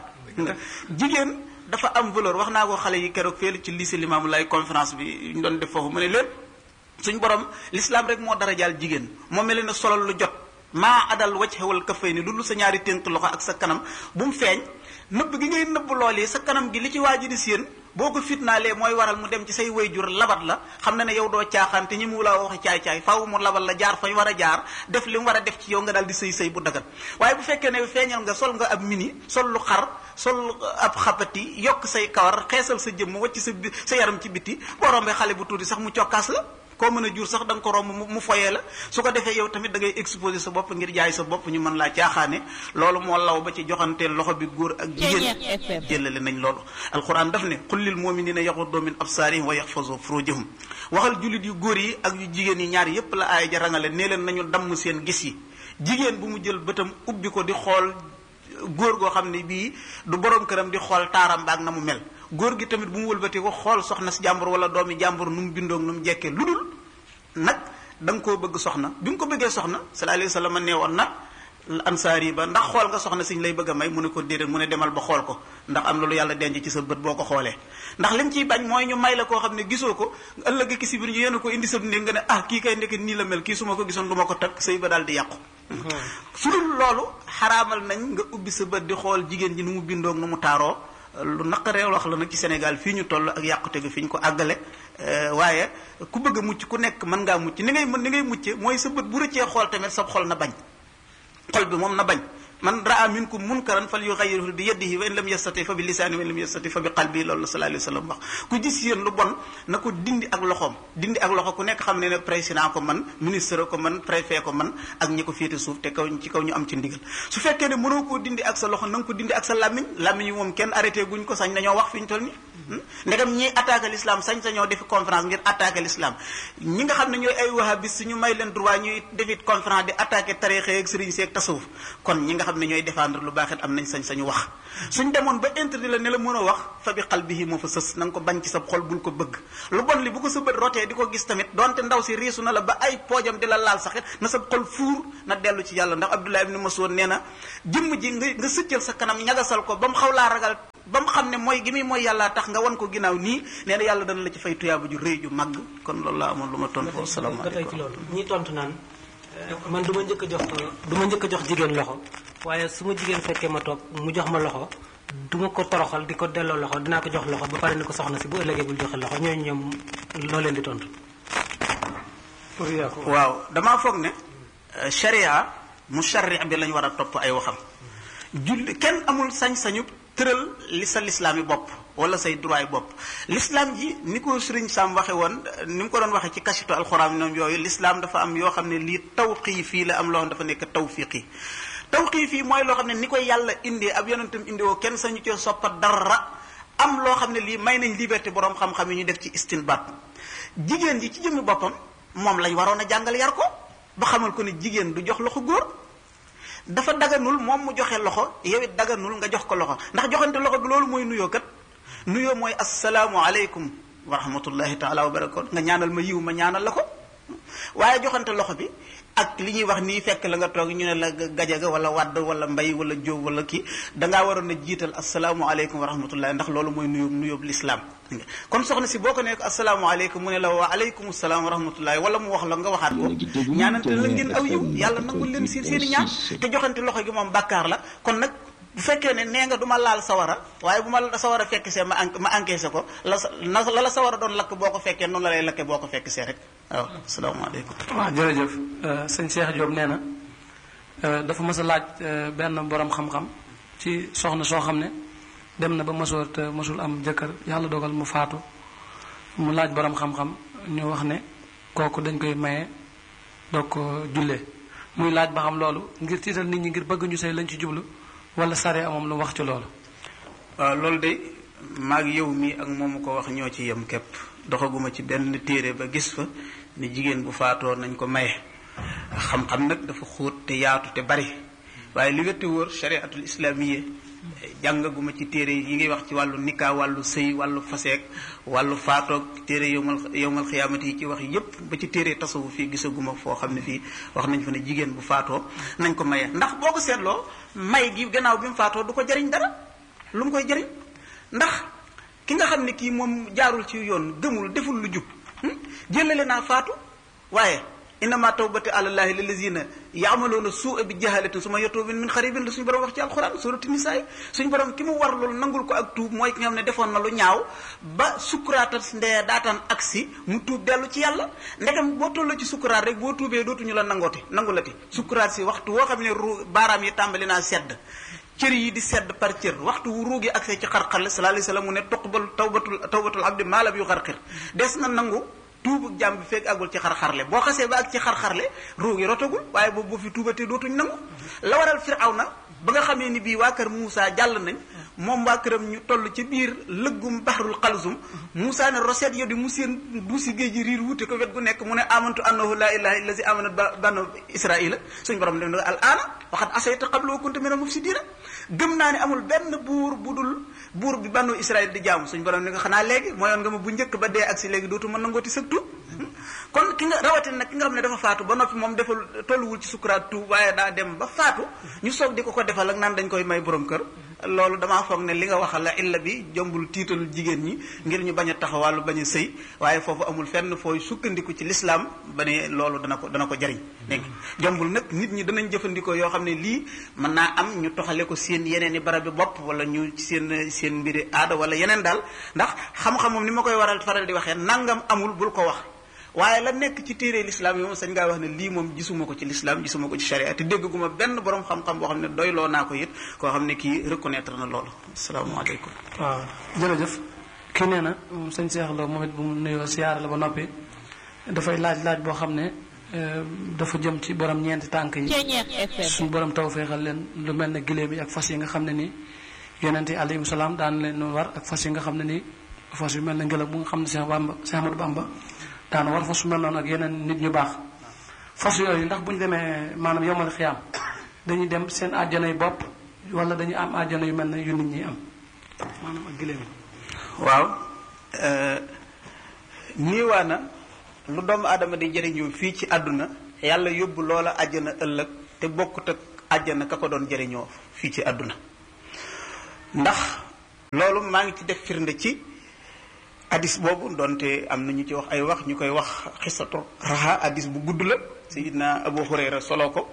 Speaker 9: jigéen dafa am valeur wax naa ko xale yi keroog fee ci lycée Limamou Laye conférence bi ñu doon def foofu mu ne leen suñ borom l'islam rek moo dara jaal jigéen moo mel ne solal lu jot maa adal wacc xewal kafay ni lu sa ñaari ténk loxo ak sa kanam bu mu feeñ nëbb gi ngay nëbb lool yi sa kanam gi li ci waa ji di séen boo ko fitnaalee mooy waral mu dem ci say wayjur labat la xam na ne yow doo caaxaan te ñi mu laa waxi caay-caay faaw mu labal la jaar fañ war a jaar def li mu war a def ci yow nga daal di sëy sëy bu dagat waaye bu fekkee ne feeñal nga sol nga ab mini sol lu xar sol ab xapati yokk say kawar xeesal sa jëmm wacc sa sa yaram ci biti boo rombee xale bu tuuti sax mu cokkaas la koo mën a jur sax da nga ko romb mu foyee la su ko defee yow tamit da ngay exposer sa bopp ngir jaay sa bopp ñu mën laa caaxaane loolu moo law ba ci joxanteel loxo bi góor ak jigéen jëlale nañ loolu alquran daf ne qul lil muminina yaxuddu min absarihim wa yaxfazu furujahum waxal jullit yu góor yi ak yu jigéen yi ñaar yépp la aaya ja rangale nee leen nañu damm seen gis yi jigéen bu mu jël bëtam ubbi ko di xool góor goo xam ne bii du borom këram di xool taaram baag na mu mel góor gi tamit bu mu wëlbatee ko xool soxna si jàmbur wala doomi jàmbur nu mu bindoog nu mu jekkee lu dul nag da nga koo bëgg soxna bi nga ko bëggee soxna sallallahu alayhi wa sallam nee woon na ansaar yi ba ndax xool nga soxna siñ lay bëgg a may mu ne ko déedéet mu ne demal ba xool ko ndax am na lu yàlla denc ci sa bët boo ko xoolee ndax lim ciy bañ mooy ñu may la koo xam ne gisoo ko ëllëg ki si biir ñu yéen ko indi sa néeg nga ne ah kii kay ndekk nii la mel kii su ma ko gisoon du ma ko takk sëy ba daal di yàqu su dul loolu xaraamal nañ nga ubbi sa bët di xool jigéen ji nu mu bindoog nu mu taaroo lu naqaree wax la nag ci Sénégal fii ñu toll ak yàqute gi fi ñu ko àggale waaye ku bëgg a mucc ku nekk mën ngaa mucc ni ngay mën ni ngay mucce mooy sa bët bu rëccee xool tamit sa xol na bañ xol bi moom na bañ man raa minkum munkaran fal yughayyiruhu bi yadihi wa in lam yastati fa bi lisaani wa in lam yastati fa bi qalbi loolu la sallallahu alayhi wa sallam wax ku gis yéen lu bon na ko dindi ak loxoom dindi ak loxo ku nekk xam ne ne président ko man ministre ko man préfet ko man ak ñi ko féete suuf te kaw ci kaw ñu am ci ndigal su fekkee ne mënoo koo dindi ak sa loxo na nga ko dindi ak sa làmmiñ làmmiñ yi moom kenn arrêté guñ ko sañ nañoo wax fi ñu toll ni ndegam ñiy attaqué l'islam sañ sañoo defi conférence ngir attaqué l'islam ñi nga xam ne ñooy ay wahabis ñu may leen droit ñuy defi conférence di attaqué tarixe ak sëriñ seeg tasawuf kon ñi nga xam ne ñooy défendre lu baax it am nañ sañ sañu wax suñ demoon ba interdit la ne la mën a wax fa bi qalbihi moo fa sës na nga ko bañ ci sa xol bul ko bëgg lu bon li bu ko sa bët rotee di ko gis tamit donte ndaw si riisu na la ba ay poojam di la laal saxit na sa xol fuur na dellu ci yàlla ndax Abdullah ibn Mas'ud nee na jëmm ji nga nga sëccal sa kanam ñagasal ko ba mu xaw laa ragal ba mu xam ne mooy gi muy mooy yàlla tax nga wan ko ginnaaw nii nee na yàlla dana la ci fay tuyaaba ju rëy ju màgg kon loolu laa amoon lu ma tontu foofu
Speaker 6: ba tey ci
Speaker 9: salaamaaleykum
Speaker 6: loolu ñi tontu naan man du ma njëkk a jox du ma njëkk a jox jigéen loxo waaye su ma jigéen fekkee ma toog mu jox ma loxo du ma ko toroxal di ko delloo loxo dinaa ko jox loxo ba pare ni ko soxna si bu ëllëgee bul joxe loxo ñooñu ñoom loo leen di tontu. pour yàqu
Speaker 9: waaw damaa foog ne euh, sharia mu shari bi lañ war a topp ay waxam julli kenn amul sañ-sañu tëral li sa lislaam yi bopp wala say droit yi bopp l'islam ji ni ko sëriñ Sam waxe woon ni mu ko doon waxee ci kasitu alxuraan ñoom yooyu l'islam dafa am yoo xam ne lii tawqiifi la am loo xam dafa nekk tawfiqi tawqiifi mooy loo xam ne ni koy yàlla indee ab yonentam indi woo kenn sañu cee soppa dara am loo xam ne lii may nañ liberté boroom xam-xam yi ñu def ci istinbaat jigéen ji ci jëmmi boppam moom lañ waroon a jàngal yar ko ba xamal ko ne jigéen du jox loxo góor dafa daganul moom mu joxe loxo yow it daganul nga jox ko loxo ndax joxante loxo bi loolu mooy nuyoo kat nuyoo mooy asalaamu aleykum wa rahmatullahi taala wa barakatu nga ñaanal ma yiw ma ñaanal la ko waaye joxante loxo bi ak li ñuy wax nii fekk la nga toog ñu ne la gajaga wala wadd wala mbay wala jóob wala kii dangaa waroon a jiital asalaamu aleykum wa rahmatullahi ndax loolu mooy nuyoo nuyoob lislaam kon soxna si boo ko nekk asalaamu aleykum mu ne la wa aleykum salaam wa rahmatullahi wala mu wax la nga waxaat ko ñaanante la ngeen aw yiw yàlla nangul leen seen seen i ñaan te joxante loxo gi moom bàkkaar la kon nag bu fekkee ne nee nga du ma laal sawara waaye bu ma sawara fekk see ma ma encaissé ko la sa la la sawara doon lakk boo ko fekkee noonu la lay lakke boo ko fekk see rek waaw asalaamaaleykum
Speaker 7: waaw jërëjëf sëñ Cheikh Diop nee na dafa mës a laaj benn borom xam-xam ci soxna soo xam ne dem na ba mësoor te mësul am jëkkër yàlla dogal mu faatu mu laaj borom xam-xam ñu wax ne kooku dañ koy maye doog ko jullee muy laaj ba xam loolu ngir tiital nit ñi ngir bëgg ñu sëy lañ ci jublu wala sare moom lu wax ci loolu
Speaker 9: waaw loolu de maag yow mi ak moomu ko wax ñoo ci yem képp doxaguma ci benn téere ba gis fa ni jigéen bu faatoo nañ ko maye xam-xam nag dafa xóot te yaatu te bari waaye li wette wóor chariatul islamiyya jàngaguma ci téere yi ngay wax ci wàllu nikkaa wàllu sëy wàllu faseek wàllu faatoog téere yowmal yowmal xiyaamati yi ci wax yépp ba ci téere tasawu fii gisaguma foo xam ne fii wax nañ fa ne jigéen bu faatoo nañ ko maye ndax boo ko seetloo may gi gannaaw bi mu faatoo du ko jariñ dara lu mu koy jariñ ndax ki nga xam ne kii moom jaarul ci yoon gëmul deful lu jub jëlale naa faatu waaye innama tawbati alallahi lillazina yaamaloona suua bi jahalatin suma yatuubin min xaribin la suñu borom wax ci alxuraan surati nisaa yi suñu borom ki mu war loolu nangul ko ak tuub mooy ki nga xam ne defoon na lu ñaaw ba sukkuraata ndee daataan agsi mu tuub dellu ci yàlla ndegam boo tolloo ci sukkuraat rek boo tuubee dootuñu la nangooti nangulati sukkuraat si waxtu woo xam ne ru baaraam yi tàmbali naa sedd cër yi di sedd par cër waxtu wu ruugi agsee ci xarxarle sallallahu alayhi wasallam mu ne tuqbal tawbatul tawbatul abdi maalam yu xarxir des na nangu tuubu jàmm bi fekk àggul ci xar-xarle boo xasee ba ak ci xar-xarle ruugi rotagul waaye boobu boo fi tuubatee dootuñ nangu la waral Firawna ba nga xamee ni bii waa kër Moussa jàll nañ moom waa këram ñu toll ci biir lëggum bahrul xalsum Moussa ne roset yo di mu seen duusi géej gi riir wuute ko wet gu nekk mu ne amantu annahu laa ilaha illa si amanat ba banu israila suñ borom dem al aana waxat asayta qabla wa kunta minal mufsidina gëm naa ne amul benn buur bu dul buur bi banu israil di jaamu suñ borom ne nga xanaa léegi mooyoon nga ma bu njëkk ba dee ak si léegi dootu mën nangooti sëg tuub kon ki nga rawatina nag ki nga xam ne dafa faatu ba noppi moom defal tolluwul ci sukuraat tuub waaye daa dem ba faatu ñu soog di ko ko defal ak naan dañ koy may borom kër loolu damaa foog ne li nga waxal la illa bi jombul tiital jigéen ñi ngir ñu bañ a taxawàllu bañ a sëy waaye foofu amul fenn fooy sukkandiku ci lislaam ba ne loolu dana ko dana ko jariñ dégg jombul nag nit ñi danañ jëfandikoo yoo xam ne lii mën naa am ñu toxale ko seen yeneen i barabi bopp wala ñu seen seen mbiri aada wala yeneen daal ndax xam-xam moom ni ma koy waral faral di waxee nangam amul bul ko wax waaye la nekk ci téere lislaam yi moom sañ ngaa wax ne lii moom gisuma ko ci lislaam gisuma ko ci sharia te dégguma benn borom xam-xam boo xam ne doyloo naa ko it koo xam ne kii reconnaître na loolu asalaamaaleykum
Speaker 7: waaw jërëjëf kii nee na moom sëñ Seex Lo moom it bu mu nuyoo siyaare la ba noppi dafay laaj laaj boo xam ne dafa jëm ci borom ñeenti tànk yi suñu borom taw feexal leen lu mel ne giléem yi ak fas yi nga xam ne nii yonent yi alayhim salaam daan leen war ak fas yi nga xam ne nii fas yu mel ne ngelaw bu nga xam ne Seex Bamba Seex Ahmadu Bamba daana war fas su mel noonu ak yeneen nit ñu baax fas yooyu ndax bu ñu demee maanaam yomal xiyaam dañuy dem seen àjjana yu bopp wala dañuy am àjjana yu mel ne yu nit ñi am maanaam ak giléem
Speaker 9: waaw niiwaa na lu doomu aadama di jëriñoo fii ci àdduna yàlla yóbbu loola àjjana ëllëg te bokkut ak àjjana ka ko doon jëriñoo fii ci àdduna ndax loolu maa ngi ci def firnde ci hadis boobu donte am na ñu ci wax ay wax ñu koy wax xisatu raxa hadis bu gudd la sayidna abu hurayra solo ko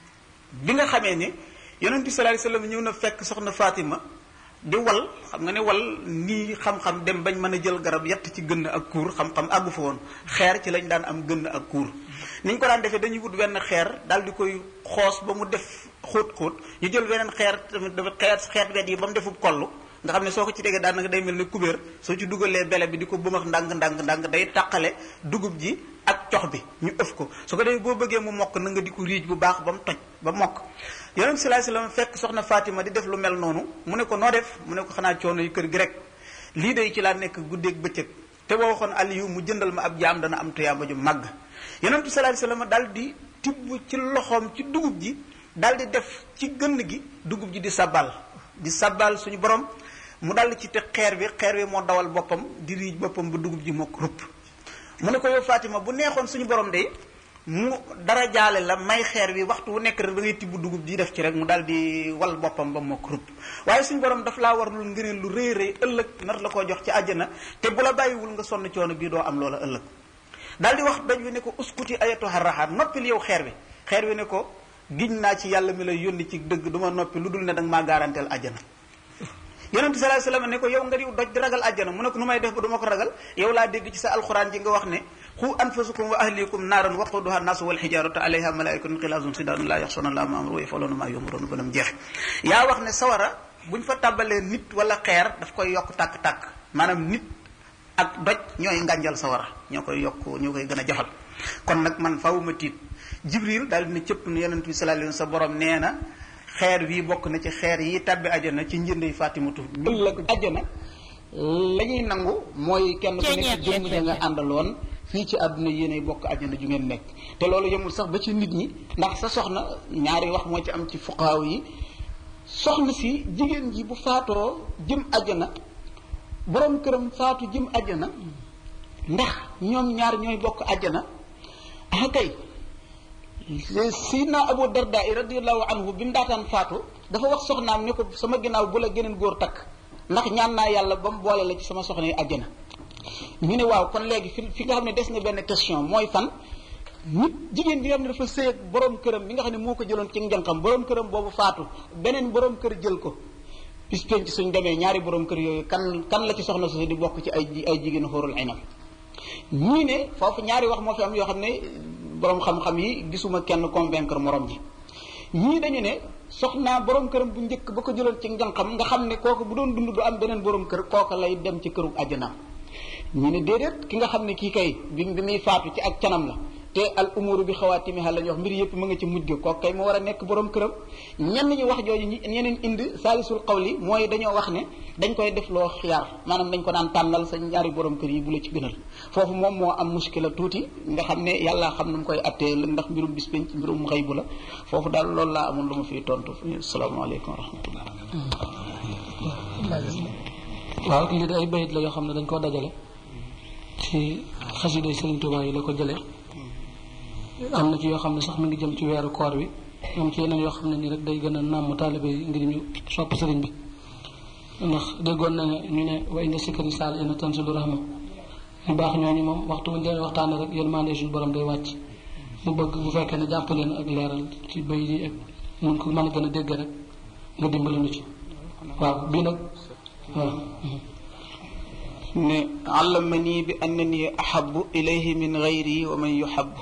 Speaker 9: bi nga xamee ne yonent bi sallallahu alayhi wasallam ñëw na fekk soxna fatima di wal xam nga ne wal nii xam-xam dem bañ mën a jël garab yett ci gënn ak kuur xam-xam àggu fa woon xeer ci lañ daan am gënn ak kuur ni ñu ko daan defee dañuy wut wenn xeer daal di koy xoos ba mu def xóot-xóot ñu jël weneen xeer tamit dafa xeer xeet wet yi ba mu defub kollu nga xam ne soo ko ci tegee daanaka day mel ne kubéer soo ci dugalee bele bi di ko bëmax ndànk ndànk ndànk day taqale dugub ji ak cox bi ñu ëf ko su ko defee boo bëggee mu mokk na nga di ko riij bu baax ba mu toj ba mokk yonent sallallahu alayhi wasallam fekk soxna Fatima di def lu mel noonu mu ne ko noo def mu ne ko xanaa coono yu kër gi rek lii day ci laa nekk guddeeg bëccëg te boo waxoon Aliyu mu jëndal ma ab jaam dana am tuyaaba ju màgg yonent sallallahu alayhi wasallam daal di tibb ci loxoom ci dugub ji daal di def ci gënn gi dugub ji di sabal di sabal suñu borom mu dal ci te xeer bi xeer bi moo dawal boppam di riij boppam ba dugub ji mokk rupp mu ne ko yow Fatima bu neexoon suñu borom de mu dara jaale la may xeer bi waxtu wu nekk rek da ngay tibb dugub ji def ci rek mu dal di wal boppam ba mokk rupp waaye suñu borom daf laa war lu ngëneel lu rëy rëy ëllëg nar la koo jox ci àjjana te bu la bàyyiwul nga sonn coono bii doo am loola ëllëg daal di wax doj wi ne ko uskuti ayatu harraxaat noppil yow xeer bi xeer bi ne ko giñ naa ci yàlla mi lay yónni ci dëgg du ma noppi lu dul ne danga maa garanteel àjjana yonente sallallahu alayhi wasallam ne ko yow nga diw doj di ragal àjjana mu ne ko nu may def ba du ma ko ragal yow laa dégg ci sa alxuraan ji nga wax ne xu anfusakum wa ahlikum naaran waquduha naasu wal xijaaratu alayha malaikatun xilaazun sidaadun laa yaxsuna allaha ma amru wa yafaluuna ma yumaruun ba nam jeexe yaa wax ne sawara buñ fa tàbbalee nit wala xeer daf koy yokk tàkk-tàkk maanaam nit ak doj ñooy ngànjal sawara ñoo koy yokk ñoo koy gën a jafal kon nag man fawuma tiit jibril daal dina cëpp ne yonent bi sallallahu alayhi wasallam sa borom nee na xeer wii bokk na ci xeer yi tàbbi ajana ci njëndey fatimatu ëllëg ajana la ñuy nangu mooy kenn ku nekk jëmm ja nga àndaloon fii ci àdduna yéenay bokk àjjana ju ngeen nekk te loolu yemul sax ba ci nit ñi ndax sa soxna ñaari wax moo ci am ci fuqaaw yi soxna si jigéen ji bu faatoo jëm àjjana borom këram faatu jëm àjjana ndax ñoom ñaar ñooy bokk àjjana ah kay Sayyidina Abu Darda radiyallahu anhu bi mu daataan faatu dafa wax soxnaam ne ko sama ginnaaw bu la geneen góor takk ndax ñaan naa yàlla ba mu boole la ci sama soxna yi àjjana ñu ne waaw kon léegi fi fi nga xam ne des na benn question mooy fan nit jigéen bi nga xam ne dafa sëy ak borom këram bi nga xam ne moo ko jëloon ci njànqam borom këram boobu faatu beneen borom kër jël ko bis penc suñ demee ñaari borom kër yooyu kan kan la ci soxna su di bokk ci ay ay jigéen xóorul aynam ñii ne foofu ñaari wax moo fi am yoo xam ne borom xam-xam yi gisuma kenn convaincre morom ji ñii dañu ne soxnaa borom këram bu njëkk ba ko jëloon ci njànqam nga xam ne kooku bu doon dund du am beneen borom kër kooku lay dem ci këru àjjanaam ñu ne déedéet ki nga xam ne kii kay bi bi muy faatu ci ak canam la te al umuru bi xawaatimiha la ñu wax mbir yëpp mu nga ci mujj ga kooku kay mu war a nekk borom këram ñenn ñi wax jooju ñi ñeneen indi saalisul xawli mooy dañoo wax ne dañ koy def loo xiyaar maanaam dañ ko daan tànnal sa ñaari borom kër yi bu la ci gënal foofu moom moo am muskila tuuti nga xam ne yàlla xam nu mu koy attee ndax mbirum bis penc mbirum xëy bu la foofu daal loolu laa amoon lu ma fiy tontu asalaamaaleykum wa rahmatullah
Speaker 6: waaw lii de ay bayit la yoo xam ne dañ koo dajale ci xasida Sëriñ Tuubaa yi la ko jëlee am na ci yoo xam ne sax mi ngi jëm ci weeru koor wi am ci yeneen yoo xam ne nii rek day gën a nàmm taalibe yi ngir ñu sopp sëriñ bi ndax déggoon na ne ñu ne wa inda sikkari saal ina tanzilu rahma ñu baax ñooñu moom waxtu wuñ leen waxtaane rek yërmande suñu borom day wàcc mu bëgg bu fekkee ne jàpp leen ak leeral ci bayit yi ak mun ko mën a gën a dégg rek nga dimbali nu ci waaw bii nag waaw
Speaker 9: ne allamani bi annani ahabu ilayhi min gayri wa man yuhabu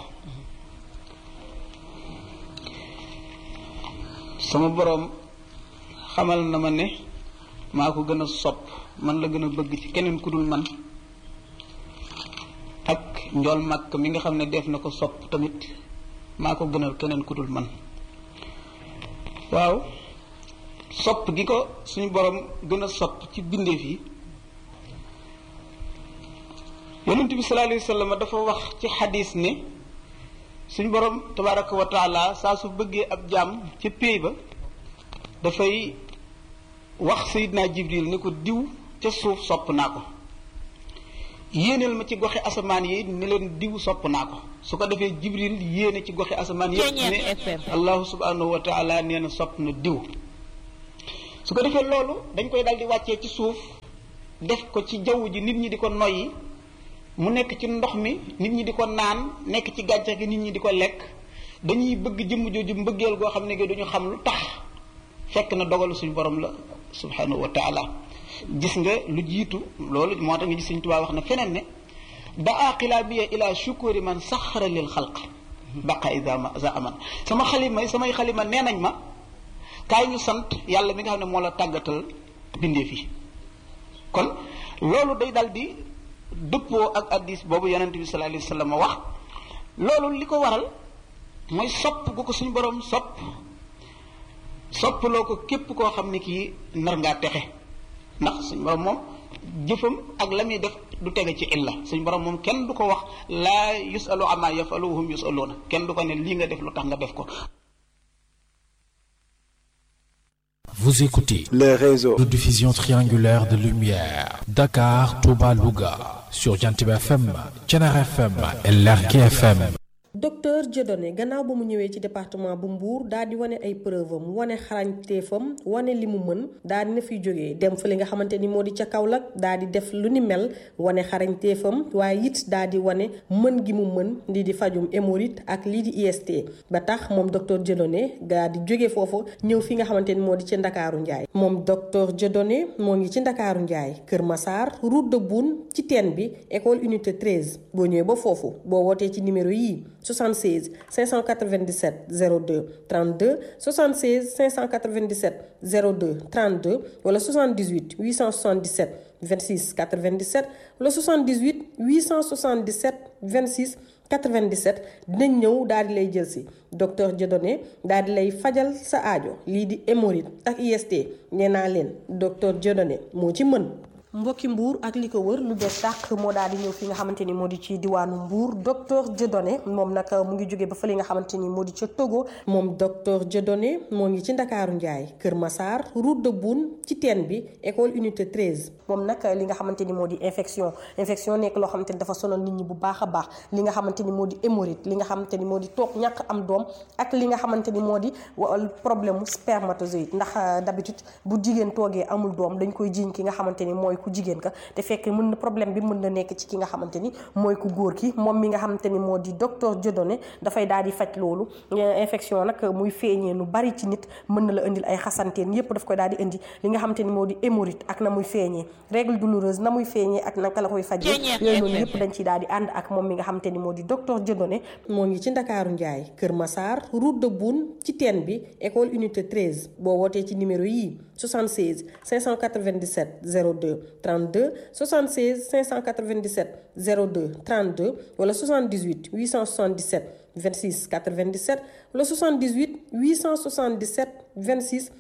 Speaker 9: sama boroom xamal na ma ne maa ko gën a sopp man la gën a bëgg ci keneen ku dul man ak njool màkk mi nga xam ne def na ko sopp tamit maa ko gënal keneen ku dul man waaw sopp gi ko suñu boroom gën a sopp ci bindeef yi yonent bi sallallahu alayhi wa sallam dafa wax ci xadis ne suñu borom tabaraka wa taala saa su bëggee ab jaam ca péey ba dafay wax sayidna jibril ni ko diw ca suuf sopp naa ko yéeneel ma ci goxi asamaan yi ni leen diw sopp naa ko su ko defee jibril yéene ci goxi asamaan yëpp ne allahu subhanahu wa taala nee na sopp na diw su ko defee loolu dañ koy dal di wàccee ci suuf def ko ci jaww ji nit ñi di ko noyyi mu nekk ci ndox mi nit ñi di ko naan nekk ci gàncax gi nit ñi di ko lekk dañuy bëgg jëmm jooju mbëggeel goo xam ne gi duñu xam lu tax fekk na dogalu suñu borom la subhanahu wa taala gis nga lu jiitu loolu moo tax nga gis Sëñ Tuubaa wax na feneen ne daa xilaabiya ila shukuri man saxara lil xalq baqa ida ma za aman sama xalima samay xalima nee nañ ma kaay ñu sant yàlla mi nga xam ne moo la tàggatal bindeef yi kon loolu day dal di dëppoo ak addis boobu yonente bi sallallahu alayhi wa sallam wax loolu li ko waral mooy sopp gu ko suñu borom sopp soppaloo ko képp koo xam ne kii nar ngaa texe ndax suñu borom moom jëfam ak la muy def du tege ci illa suñu borom moom kenn du ko wax laa yusalu ama yafalu hum yusaluuna kenn du ko ne lii nga def lu tax nga def ko
Speaker 5: Vous écoutez
Speaker 10: les réseaux
Speaker 5: de diffusion triangulaire de lumière Dakar, Touba, Louga sur Jantiba FM, Thiénare FM et Lergui FM.
Speaker 11: docteur Dieudonné gannaaw ba mu ñëwee ci département bu Mbour daal di wane ay preuve am wane xarañteefam wane li mu mën daal di na fiy jógee dem fa li nga xamante ni moo di ca Kaolack daal di def lu ni mel wane xarañteefam waaye it daal di wane mën gi mu mën lii di fajum hémorroïde ak lii di IST ba tax moom docteur Dieudonné daal di jógee foofu ñëw fi nga xamante ni moo di ci Ndakaaru Njaay moom docteur Dieudonné moo ngi ci Ndakaaru Njaay Kër Massar route de Boune ci teen bi école unité 13 boo ñëwee ba foofu boo wootee ci numéro yii 76 597 02 32 76 597 02 32 wala 78 877 26 97 wala 78 877 26 97 dinañ ñëw daal di lay jël si docteur Dieudonné daal di lay fajal sa aajo lii di hémorroïde ak IST nee naa leen docteur Dieudonné moo ci mën. mbokki mbuur ak li ko wër lu bees tàq moo daal di ñëw fi nga xamante ni moo di ci diwaanu mbuur docteur Dieudonné moom nag mu ngi jóge ba fa li nga xamante ni moo di ca Togo moom docteur Dieudonné moo ngi ci Ndakaaru Njaay Kër Massar route de Boune ci teen bi école unité 13 moom nag li nga xamante ni moo di infection infection nekk loo xamante ni dafa sonal nit ñi bu baax a baax li nga xamante ni moo di hémorroïde li nga xamante ni moo di toog ñàkk am doom ak li nga xamante ni moo di problème mu spermatozoïde ndax d'habitude bu jigéen toogee amul doom dañ koy jiiñ ki nga xamante ni mooy ku jigéen ka te fekk mën na problème bi mën na nekk ci ki nga xamante ni mooy ku góor ki moom mi nga xamante ni moo di docteur Dieudonné dafay daal di faj loolu infection nag muy feeñee nu bari ci nit mën na la indil ay xasanteen yépp daf koy daal di indi li nga xamante ni moo di hémorroïde ak na muy feeñee règle douloureuse na muy feeñee ak naka la koy fajee yooyu noonu yépp dañ ciy daal di ànd ak moom mi nga xamante ni moo di docteur Dieudonné moo ngi ci Ndakaaru Njaay Kër Massar route de Boune ci teen bi école unité 13 boo wootee ci numéro yii 76 597 02 32 76 597 02 32 wala 78 877 26 97 wala 78 877 26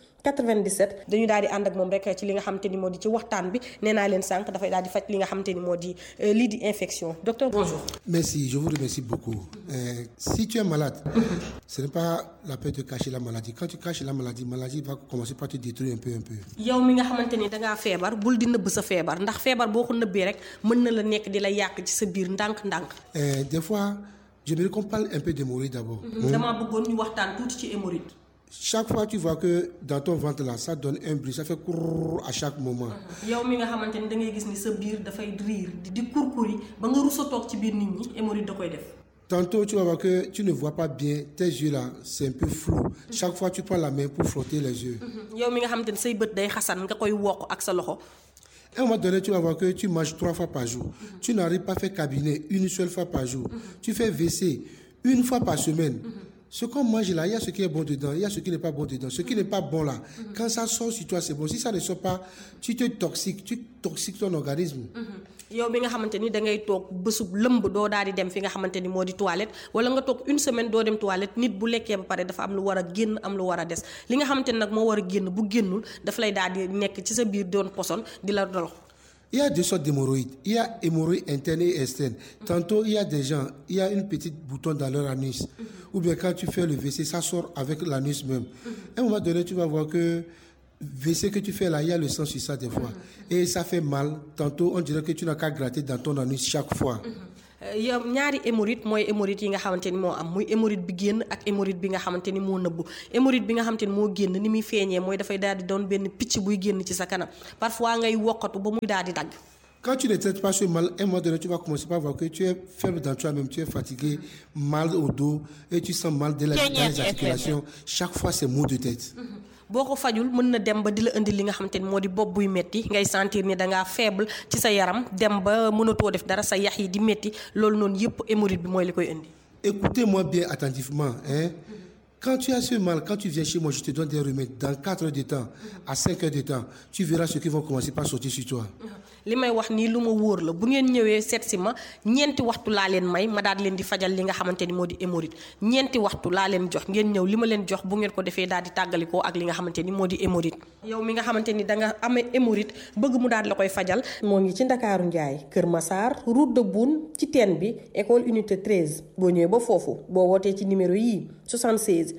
Speaker 11: 97 dañu daal di ànd ak moom rek ci li nga xamante ni moo di ci waxtaan bi nee naa leen sànq dafay daal di faj li nga xamante ni moo di lii di infection docteur bonjour.
Speaker 10: Merci, je vous remercie beaucoup. Euh, si tu es malade, ce n'est pas la peine de cacher la maladie. Quand tu caches la maladie, la maladie va commencer par te détruire un peu, un peu.
Speaker 11: yow mi nga xamante ni dangaa feebar bul di nëbb sa feebar ndax feebar boo ko nëbbee rek mën na la nekk di la yàq ci sa biir ndànk-ndànk.
Speaker 10: Euh, des fois, j'aimerais qu'on parle un peu d'hémorroïdes d'abord.
Speaker 11: damaa bëggoon ñu waxtaan tuuti ci hémorroïde.
Speaker 10: Chaque fois, tu vois que dans ton ventre là, ça donne un bruit, ça fait courr à chaque moment.
Speaker 11: yow mi nga xamante ni da ngay gis ni sa biir dafay riir di di kurkuri ba nga rusa toog ci biir nit ñi hémorroïde da koy def.
Speaker 10: Tantôt, tu vas voir que tu ne vois pas bien, tes yeux là, c'est un peu flou. Chaque fois, tu prends la main pour frotter les yeux.
Speaker 11: yow mi nga xamante ni say bët day xasan nga koy wokk ak sa loxo.
Speaker 10: À un moment donné, tu vas voir que tu manges trois fois par jour. Tu n'arrives pas à faire cabinet une seule fois par jour. Tu fais WC une fois par semaine. Ce qu'on mange là, il y a ce qui est bon dedans, il y a ce qui n'est pas bon dedans. Ce qui n'est pas bon là, quand ça sort sur toi, c'est bon. Si ça ne sort pas, tu te toxiques, tu toxiques ton organisme.
Speaker 11: yow mi nga xamante ni da ngay toog bésub lëmb doo daal di dem fi nga xamante ni moo di toilette wala nga toog une semaine doo dem toilette nit bu lekkee ba pare dafa am lu war a génn am lu war a des li nga xamante ni nag moo war a génn bu génnul dafa lay daal di nekk ci sa biir doon poson di la dolox
Speaker 10: Il y a deux sortes d'hémorroïdes. Il y a hémorroïdes internes et externes. Tantôt, il y a des gens, il y a une petite bouton dans leur anus. Ou bien quand tu fais le WC, ça sort avec l'anus même. À un moment donné, tu vas voir que WC que tu fais là, il y a le sang sur ça des fois. Et ça fait mal. Tantôt, on dirait que tu n'as qu'à gratter dans ton anus chaque fois.
Speaker 11: yow ñaari hémorroïde mooy hémorroïde yi nga xamante ni moo am muy hémorroïde bi génn ak hémorroïde bi nga xamante ni moo nëbbu hémorroïde bi nga xamante ni moo génn ni muy feeñee mooy dafay daal di doon benn picc buy génn ci sa kanam parfois ngay wokkatu ba muy daal di dagg
Speaker 10: Quand tu ne traites pas ce mal, à un moment donné, tu vas commencer par voir que tu es faible dans toi-même, tu es fatigué, mal au dos, et tu sens mal dans les, dans les articulations. Chaque fois, c'est maux de tête.
Speaker 11: boo ko fajul mën na dem ba di la indi li nga xamante ni moo di bopp buy metti ngay sentir ni dangaa faible ci sa yaram dem ba mënatoo def dara sa yax yi di metti loolu noonu yëpp hémorroïde bi mooy li koy indi.
Speaker 10: Écoutez-moi bien attentivement. Hein? Quand tu as ce mal, quand tu viens chez moi, je te donne des remèdes. Dans 4 heures de temps, à 5 heures de temps, tu verras ce qui vont commencer par sortir sur toi.
Speaker 11: li may wax nii lu ma wóor la bu ngeen ñëwee seet si ma ñeenti waxtu laa leen may ma daal leen di fajal li nga xamante ni moo di hémorroïde ñeenti waxtu laa leen jox ngeen ñëw li ma leen jox bu ngeen ko defee daal di tàggalikoo ak li nga xamante ni moo di hémorroïde yow mi nga xamante ni da nga amee hémorroïde bëgg mu daal la koy fajal moo ngi ci Ndakaaru Njaay Kër Massar route de Boune ci teen bi école unité 13 boo ñëwee ba foofu boo wootee ci numéro yii 76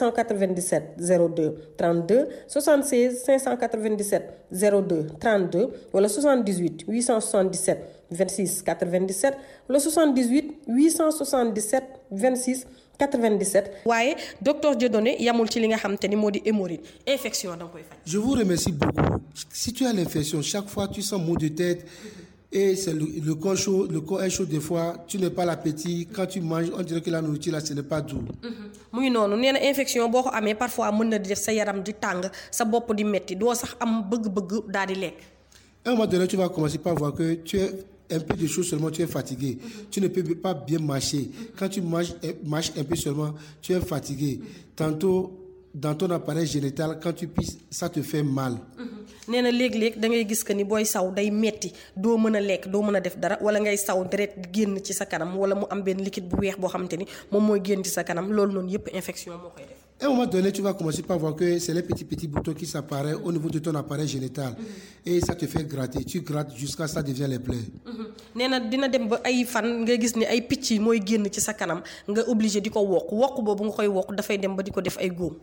Speaker 11: 597 02 32 76 597 02 32 wala 78 877 26 97 wala 78 877 26 97. waaye docteur Dieudonné yamul ci li nga xamante ni moo di hémorroïde infection da nga koy faj.
Speaker 10: Je vous remercie beaucoup. Si tu as l'infection, chaque fois tu sens maux de tête et c'est le, le corps chaud, le corps est chaud des fois, tu n'as pas l'appétit. Quand tu manges, on dirait que la nourriture là, ce n'est pas doux.
Speaker 11: mu ngi noonu nee na infection boo ko amee parfois mën na di def sa yaram di tàng sa bopp di metti doo sax am bëgg-bëgg daal di lekk.
Speaker 10: À un moment donné, tu vas commencer par voir que tu es un peu de choses seulement, tu es fatigué. Tu ne peux pas bien marcher. Quand tu marches, marches un peu seulement, tu es fatigué. Tantôt, dans ton appareil génital, quand tu pisses, ça te fait mal.
Speaker 11: nee na léeg-léeg da ngay gis que ni booy saw day metti doo mën a lekk doo mën a def dara wala ngay saw deret génn ci sa kanam wala mu am benn liquide bu weex boo xamante ni moom mooy génn ci sa kanam loolu noonu yëpp infection moo koy def.
Speaker 10: À un moment donné, tu vas commencer par voir que c'est les petits petits boutons qui s'apparaissent au niveau de ton appareil génital. Et ça te fait gratter. Tu grattes jusqu'à ce que ça devient les plaies.
Speaker 11: nee na dina dem ba ay fan nga gis ni ay picc yi mooy génn ci sa kanam nga obligé di ko wokk wokk boobu nga koy wokk dafay dem ba di ko def ay góom.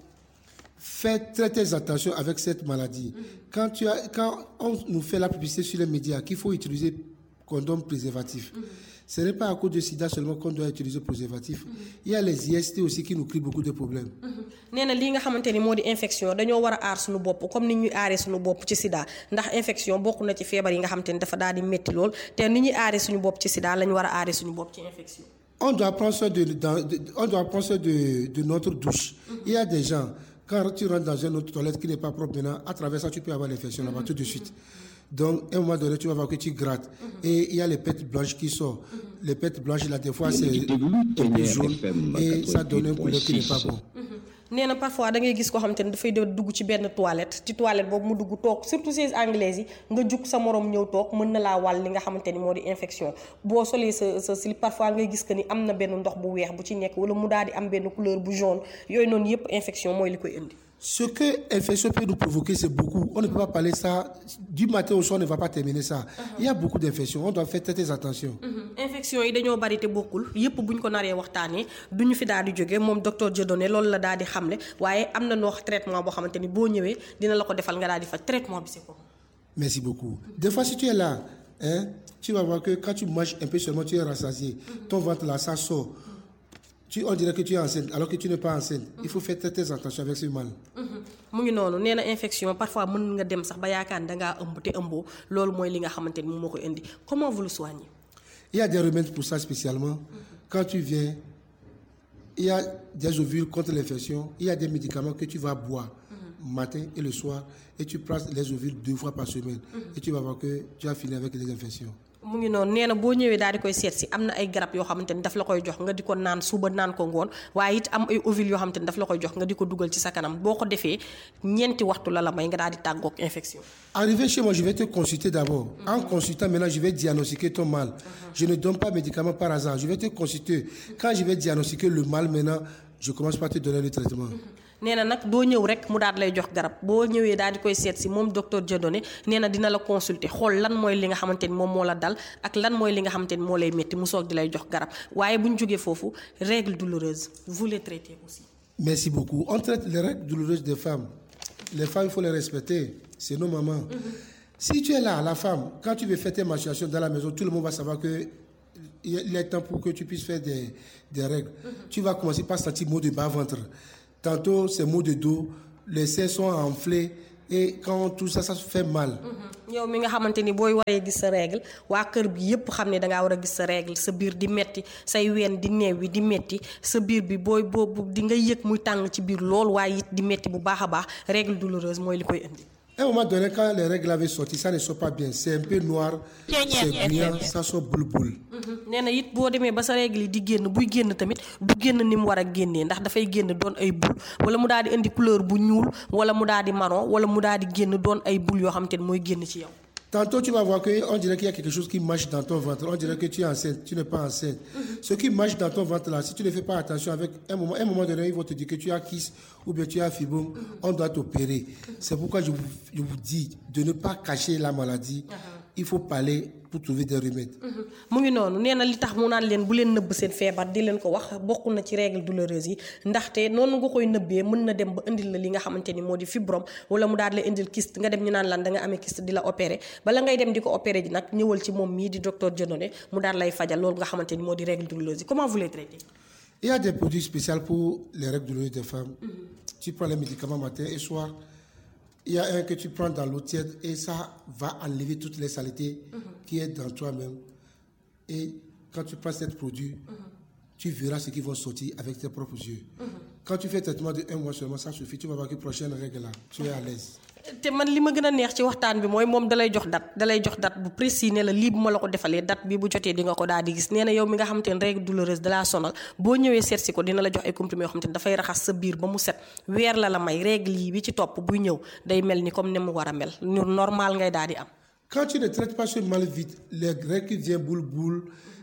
Speaker 10: Fais très très attention avec cette maladie. Quand, tu as, quand on nous fait la publicité sur les médias qu'il faut utiliser condom préservatif, ce n'est pas à cause de sida seulement qu'on doit utiliser préservatif. Il y a les IST aussi qui nous créent beaucoup de problèmes.
Speaker 11: nee na lii nga xamante ni moo di infection dañoo war a aar suñu bopp comme ni ñuy aaree suñu bopp ci sida ndax infection bokk na ci feebar yi nga xamante ni dafa daal di métti lool te ni ñuy aaree suñu bopp ci sida lañu war a aaree suñu bopp ci infection.
Speaker 10: On doit prendre soin de, dans- de- on doit prendre soin de, de notre douche. Il y a des gens, quand tu rentres dans une autre toilette qui n'est pas propre maintenant, à travers ça, tu peux avoir l'infection là-bas tout de suite. Donc, à un moment donné, tu vas voir que tu grattes. Et il y a les pètes blanches qui sortent. Les pètes blanches, là, des fois, c'est un peu jaune. Et ça donne un couleur qui n'est pas bon.
Speaker 11: nee na parfois da ngay gis koo xamante ni dafay de dugg ci benn toilette ci toilette boobu mu dugg toog surtout ces anglaises yi nga jug sa morom ñëw toog mën na laa wàll li nga xamante ni moo di infection boo solee sa sa slip parfois ngay gis que ni am na benn ndox bu weex bu ci nekk wala mu daal di am benn couleur bu jaune yooyu noonu yépp infection mooy li koy indi.
Speaker 10: Ce que l'infection peut nous provoquer, c'est beaucoup. On ne peut pas parler ça. Du matin au soir, on ne va pas terminer ça. Il y a beaucoup d'infections. On doit faire très, très attention.
Speaker 11: infection yi dañoo bari te bokkul yépp buñ ko naree waxtaanee duñu fi daal di jóge moom docteur Dieudonné loolu la daal di xamle waaye am na noo traitement boo xamante ni boo ñëwee dina la ko defal nga daal di faj traitement bi c'est quoi.
Speaker 10: Merci beaucoup. Des fois, si tu es là, hein, tu vas voir que quand tu manges un peu seulement, tu es rassasié. Ton ventre là, ça sort. Tu, on dirait que tu es enceinte, alors que tu n'es pas enceinte. Il faut faire très, très attention avec ce mal.
Speaker 11: mu ngi noonu nee na infection parfois mën nga dem sax ba yaakaar ni dangaa ëmb te ëmboo loolu mooy li nga xamante ni moom moo koy indi comment vous le soignez.
Speaker 10: Il y a des remèdes pour ça spécialement. Quand tu viens, il y a des ovules contre l'infection. Il y a des médicaments que tu vas boire matin et le soir. Et tu prends les ovules deux fois par semaine. Et tu vas voir que tu as fini avec les infections.
Speaker 11: mu ngi noonu nee na boo ñëwee daal di koy seet si am na ay garab yoo xamante ni daf la koy jox nga di ko naan suba naan ko ngoon waaye it am ay ovules yoo xamante ni daf la koy jox nga di ko dugal ci sa kanam boo ko defee ñeenti waxtu la la may nga daal di tàggoog infection.
Speaker 10: Arrivé chez moi, je vais te consulter d'abord. En consultant, maintenant, je vais diagnostiquer ton mal. Je ne donne pas médicaments par hasard. Je vais te consulter. Quand je vais diagnostiquer le mal, maintenant, je commence par te donner le traitement.
Speaker 11: nee na nag doo ñëw rek mu daal lay jox garab boo ñëwee daal di koy seet si moom docteur Dieudonné nee na dina la consulter xool lan mooy li nga xamante ni moom moo la dal ak lan mooy li nga xamante ni moo lay métti mu soog di lay jox garab waaye bu ñu jógee foofu règle douloureuse vous les traitez aussi.
Speaker 10: Merci beaucoup. On traite les règles douloureuses des femmes. Les femmes, il faut les respecter. C'est nos mamans. Si tu es là, la femme, quand tu veux faire tes menstruations dans la maison, tout le monde va savoir que il est temps pour que tu puisses faire des, des règles. Tu vas commencer par sentir maux de bas-ventre. Tantôt, c'est maux de dos. Les seins sont enflés. Et quand tout ça, ça fait mal.
Speaker 11: yow mi nga xamante ni booy waree gis sa règle waa kër bi yépp xam ne dangaa war a gis sa règle sa biir di metti say ween di neew wi di metti sa biir bi booy boobu di nga yëg muy tàng ci biir lool waaye it di metti bu baax a baax règle douloureuse mooy li koy indi.
Speaker 10: À un moment donné, quand les règles avaient sorti, ça ne sort pas bien. C'est un peu noir, c'est brillant, ça sort boule boule.
Speaker 11: nee na it boo demee ba sa règle yi di génn buy génn tamit du génn ni mu war a génnee ndax dafay génn doon ay bul wala mu daal di indi couleur bu ñuul wala mu daal di marron wala mu daal di génn doon ay bul yoo xamante ni mooy génn ci yow.
Speaker 10: Tantôt, tu vas voir qu'on dirait qu'il y a quelque chose qui marche dans ton ventre. On dirait que tu es enceinte. Tu n'es pas enceinte. Ce qui marche dans ton ventre là, si tu ne fais pas attention, avec un moment, un moment donné, ils vont te dire que tu as kiss ou bien tu as fibrome. On doit t'opérer. C'est pourquoi je vous, je vous dis de ne pas cacher la maladie. Il faut parler pour trouver des remèdes.
Speaker 11: mu ngi noonu nee na li tax mu naan leen bu leen nëbb seen feebar di leen ko wax bokk na ci règle douloureuse yi ndaxte noonu nga koy nëbbee mën na dem ba indil la li nga xamante ni moo di fibrome wala mu daal la indil kyste nga dem ñu naan lan da nga amee kyste di la opéré bala ngay dem di ko opéré ji nag ñëwal ci moom mii di docteur Dieudonné mu daal lay fajal loolu nga xamante ni moo di règle douloureuse yi comment vous les traitez
Speaker 10: Il y a des produits spéciaux pour les règles douloureuses des femmes. Tu prends les médicaments matin et soir. Il y a un que tu prends dans l'eau tiède et ça va enlever toutes les saletés qui est dans toi-même. Et quand tu prends ce produit, tu verras ce qui va sortir avec tes propres yeux. Quand tu fais un traitement de un mois seulement, ça suffit. Tu vas voir que prochaine règle là, tu es à l'aise.
Speaker 11: te man li ma gën a neex ci waxtaan bi mooy moom dalay jox date dalay jox date bu précis ne la lii bu ma la ko defalee date bi bu jotee di nga ko daal di gis nee na yow mi nga xamante ne règle douloureuse dalaa sonal boo ñëwee seet si ko dina la jox ay comprimés yoo xamante ne dafay raxas sa biir ba mu set weer la la may règle yi bi ci topp buy ñëw day mel ni comme ni mu war a mel ñu normal ngay daal di am
Speaker 10: Quand tu ne traites pas ce mal vite, les règles qui viennent boule boule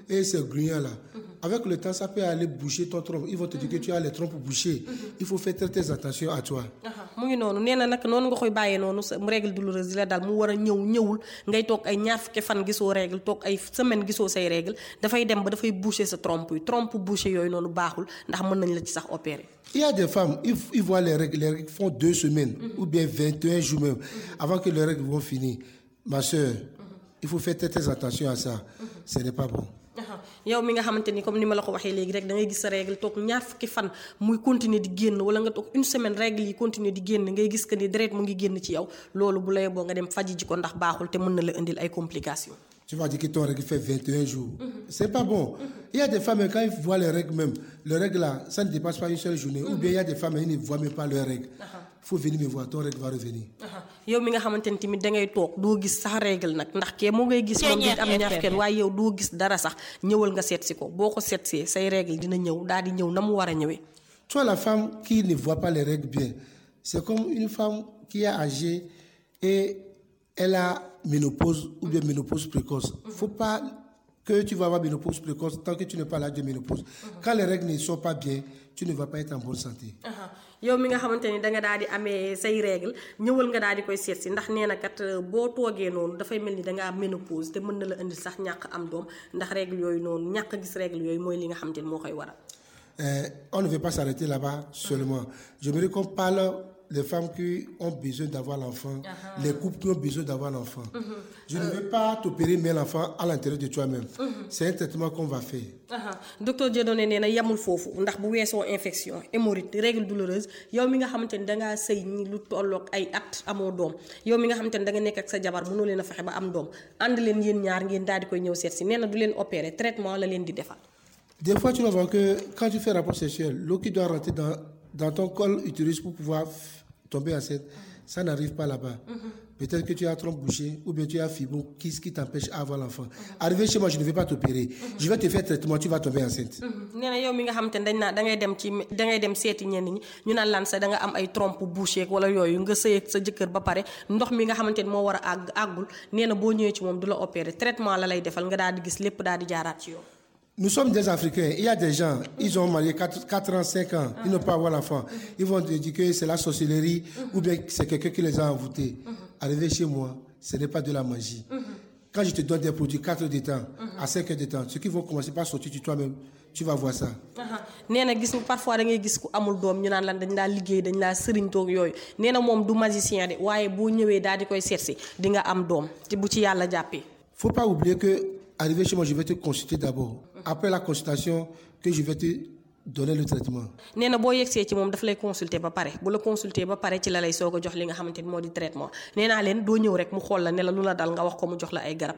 Speaker 10: et ces grugnons-là. Avec le temps, ça peut aller boucher ton trompe. Ils vont te dire que tu as les trompes bouchées. Il faut faire très, très attention à toi.
Speaker 11: mu ngi noonu nee na nag noonu nga koy bàyyee noonu sa règle douloureuse di la dal mu war a ñëw ñëwul ngay toog ay ñaar fukki fan gisoo règle toog ay semaine gisoo say règle dafay dem ba dafay boucher sa trompe yi trompe boucher yooyu noonu baaxul ndax mën nañ la ci sax opérer.
Speaker 10: Il y a des femmes, ils, ils voient les règles, les règles font deux semaines ou bien 21 jours même avant que les règles vont finir. Ma soeur, il faut faire très, très attention à ça. Ce n'est pas bon.
Speaker 11: yow mi nga xamante ni comme ni ma la ko waxee léegi rek da ngay gis sa règle toog ñaar fukki fan muy continuer di génn wala nga toog une semaine règle yi continuer di génn ngay gis que ni deret mu ngi génn ci yow loolu bu la yeboo nga dem faji ji ko ndax baaxul te mën na la indil ay complications.
Speaker 10: Tu vas dire que ton règle fait 21 jours. C'est pas bon. Il y a des femmes, quand ils voient les règles même, les règles là, ça ne dépasse pas une seule journée. Ou bien il y a des femmes, ils ne voient même pas leurs règles. Il faut venir me voir, ton règle va revenir.
Speaker 11: yow mi nga xamante ni tamit da ngay toog doo gis sax règle nag ndax kee moo ngay gis moom di am ñaar kenn waaye yow doo gis dara sax ñëwal nga seet si ko boo ko seet see say règle dina ñëw daal di ñëw na mu war a ñëwee.
Speaker 10: Toi, la femme qui ne voit pas les règles bien, c'est comme une femme qui est âgée et elle a ménopause ou bien ménopause précoce. Il ne faut pas que tu vas avoir ménopause précoce tant que tu n'es pas là de ménopause. Quand les règles ne sont pas bien, tu ne vas pas être en bonne santé.
Speaker 11: yow mi nga xamante ni da nga daal di amee say règle ñëwal nga daal di koy seet si ndax nee na kat boo toogee noonu dafay mel ni da nga am ménopause te mën na la indil sax ñàkk am doom ndax règle yooyu noonu ñàkk gis règle yooyu mooy li nga xamante ni moo koy waral.
Speaker 10: Euh, on ne veut pas s'arrêter là-bas seulement. J'aimerais qu'on parle des femmes qui ont besoin d'avoir l'enfant, les couples qui ont besoin d'avoir l'enfant. Je ne veux pas t'opérer mais l'enfant à l'intérieur de toi-même. C'est un traitement qu'on va faire.
Speaker 11: aha docteur Dieudonné nee na yemul foofu ndax bu weesoo infection hémorroïde règle douloureuse yow mi nga xamante ni dangaa sëy ñi lu tolloog ay at amoo doom yow mi nga xamante ni da nga nekk ak sa jabar mënoo leen a fexe ba am doom ànd leen yéen ñaar ngeen daal di koy ñëw seet si nee na du leen opérer traitement la leen di defal.
Speaker 10: Des fois, tu vas voir que quand tu fais rapport sexuel, l'eau qui doit rentrer dans, dans ton col utérus pour pouvoir f- tomber enceinte, ça n'arrive pas là-bas. Peut-être que tu as trompe bouchée ou bien tu as fibrome qui, qui t'empêche à avoir l'enfant. Arrivé chez moi, je ne vais pas t'opérer. Je vais te faire traitement, tu vas tomber enceinte.
Speaker 11: nee na yow mi nga xamante ni dañ naa da ngay dem ci da ngay dem seeti ñenn ñi ñu naan lan sa da nga am ay trompe bouchée wala yooyu nga sëy ak sa jëkkër ba pare ndox mi nga xamante ni moo war a àgg àggul nee na boo ñëwee ci moom du la opérer traitement la lay defal nga daal di gis lépp daal di jaaraat ci yow.
Speaker 10: Nous sommes des Africains. Il y a des gens, ils ont marié 4, 4 ans, 5 ans, ils n'ont pas avoir l'enfant. Ils vont te dire que c'est la sorcellerie ou bien que c'est quelqu'un qui les a envoûtés. Arrivé chez moi, ce n'est pas de la magie. Quand je te donne des produits 4 heures de temps, à 5 heures de temps, ceux qui vont commencer par sortir de toi-même, tu vas voir ça.
Speaker 11: aha nee na gis parfois da ngay gis ku amul doom ñu naan lan dañ laa liggéey dañ laa sëriñ toog yooyu nee na moom du magicien de waaye boo ñëwee daal di koy seet si di nga am doom te bu ci yàlla jàppee.
Speaker 10: faut pas oublier que, arrivé chez moi, je vais te consulter d'abord. Après la consultation, que je vais te donner le traitement.
Speaker 11: nee na boo yegsee ci moom daf lay consulter ba pare bu la consulter ba pare ci la lay soog a jox li nga xamante ni moo di traitement nee naa leen doo ñëw rek mu xool la ne la lu la dal nga wax ko mu jox la ay garab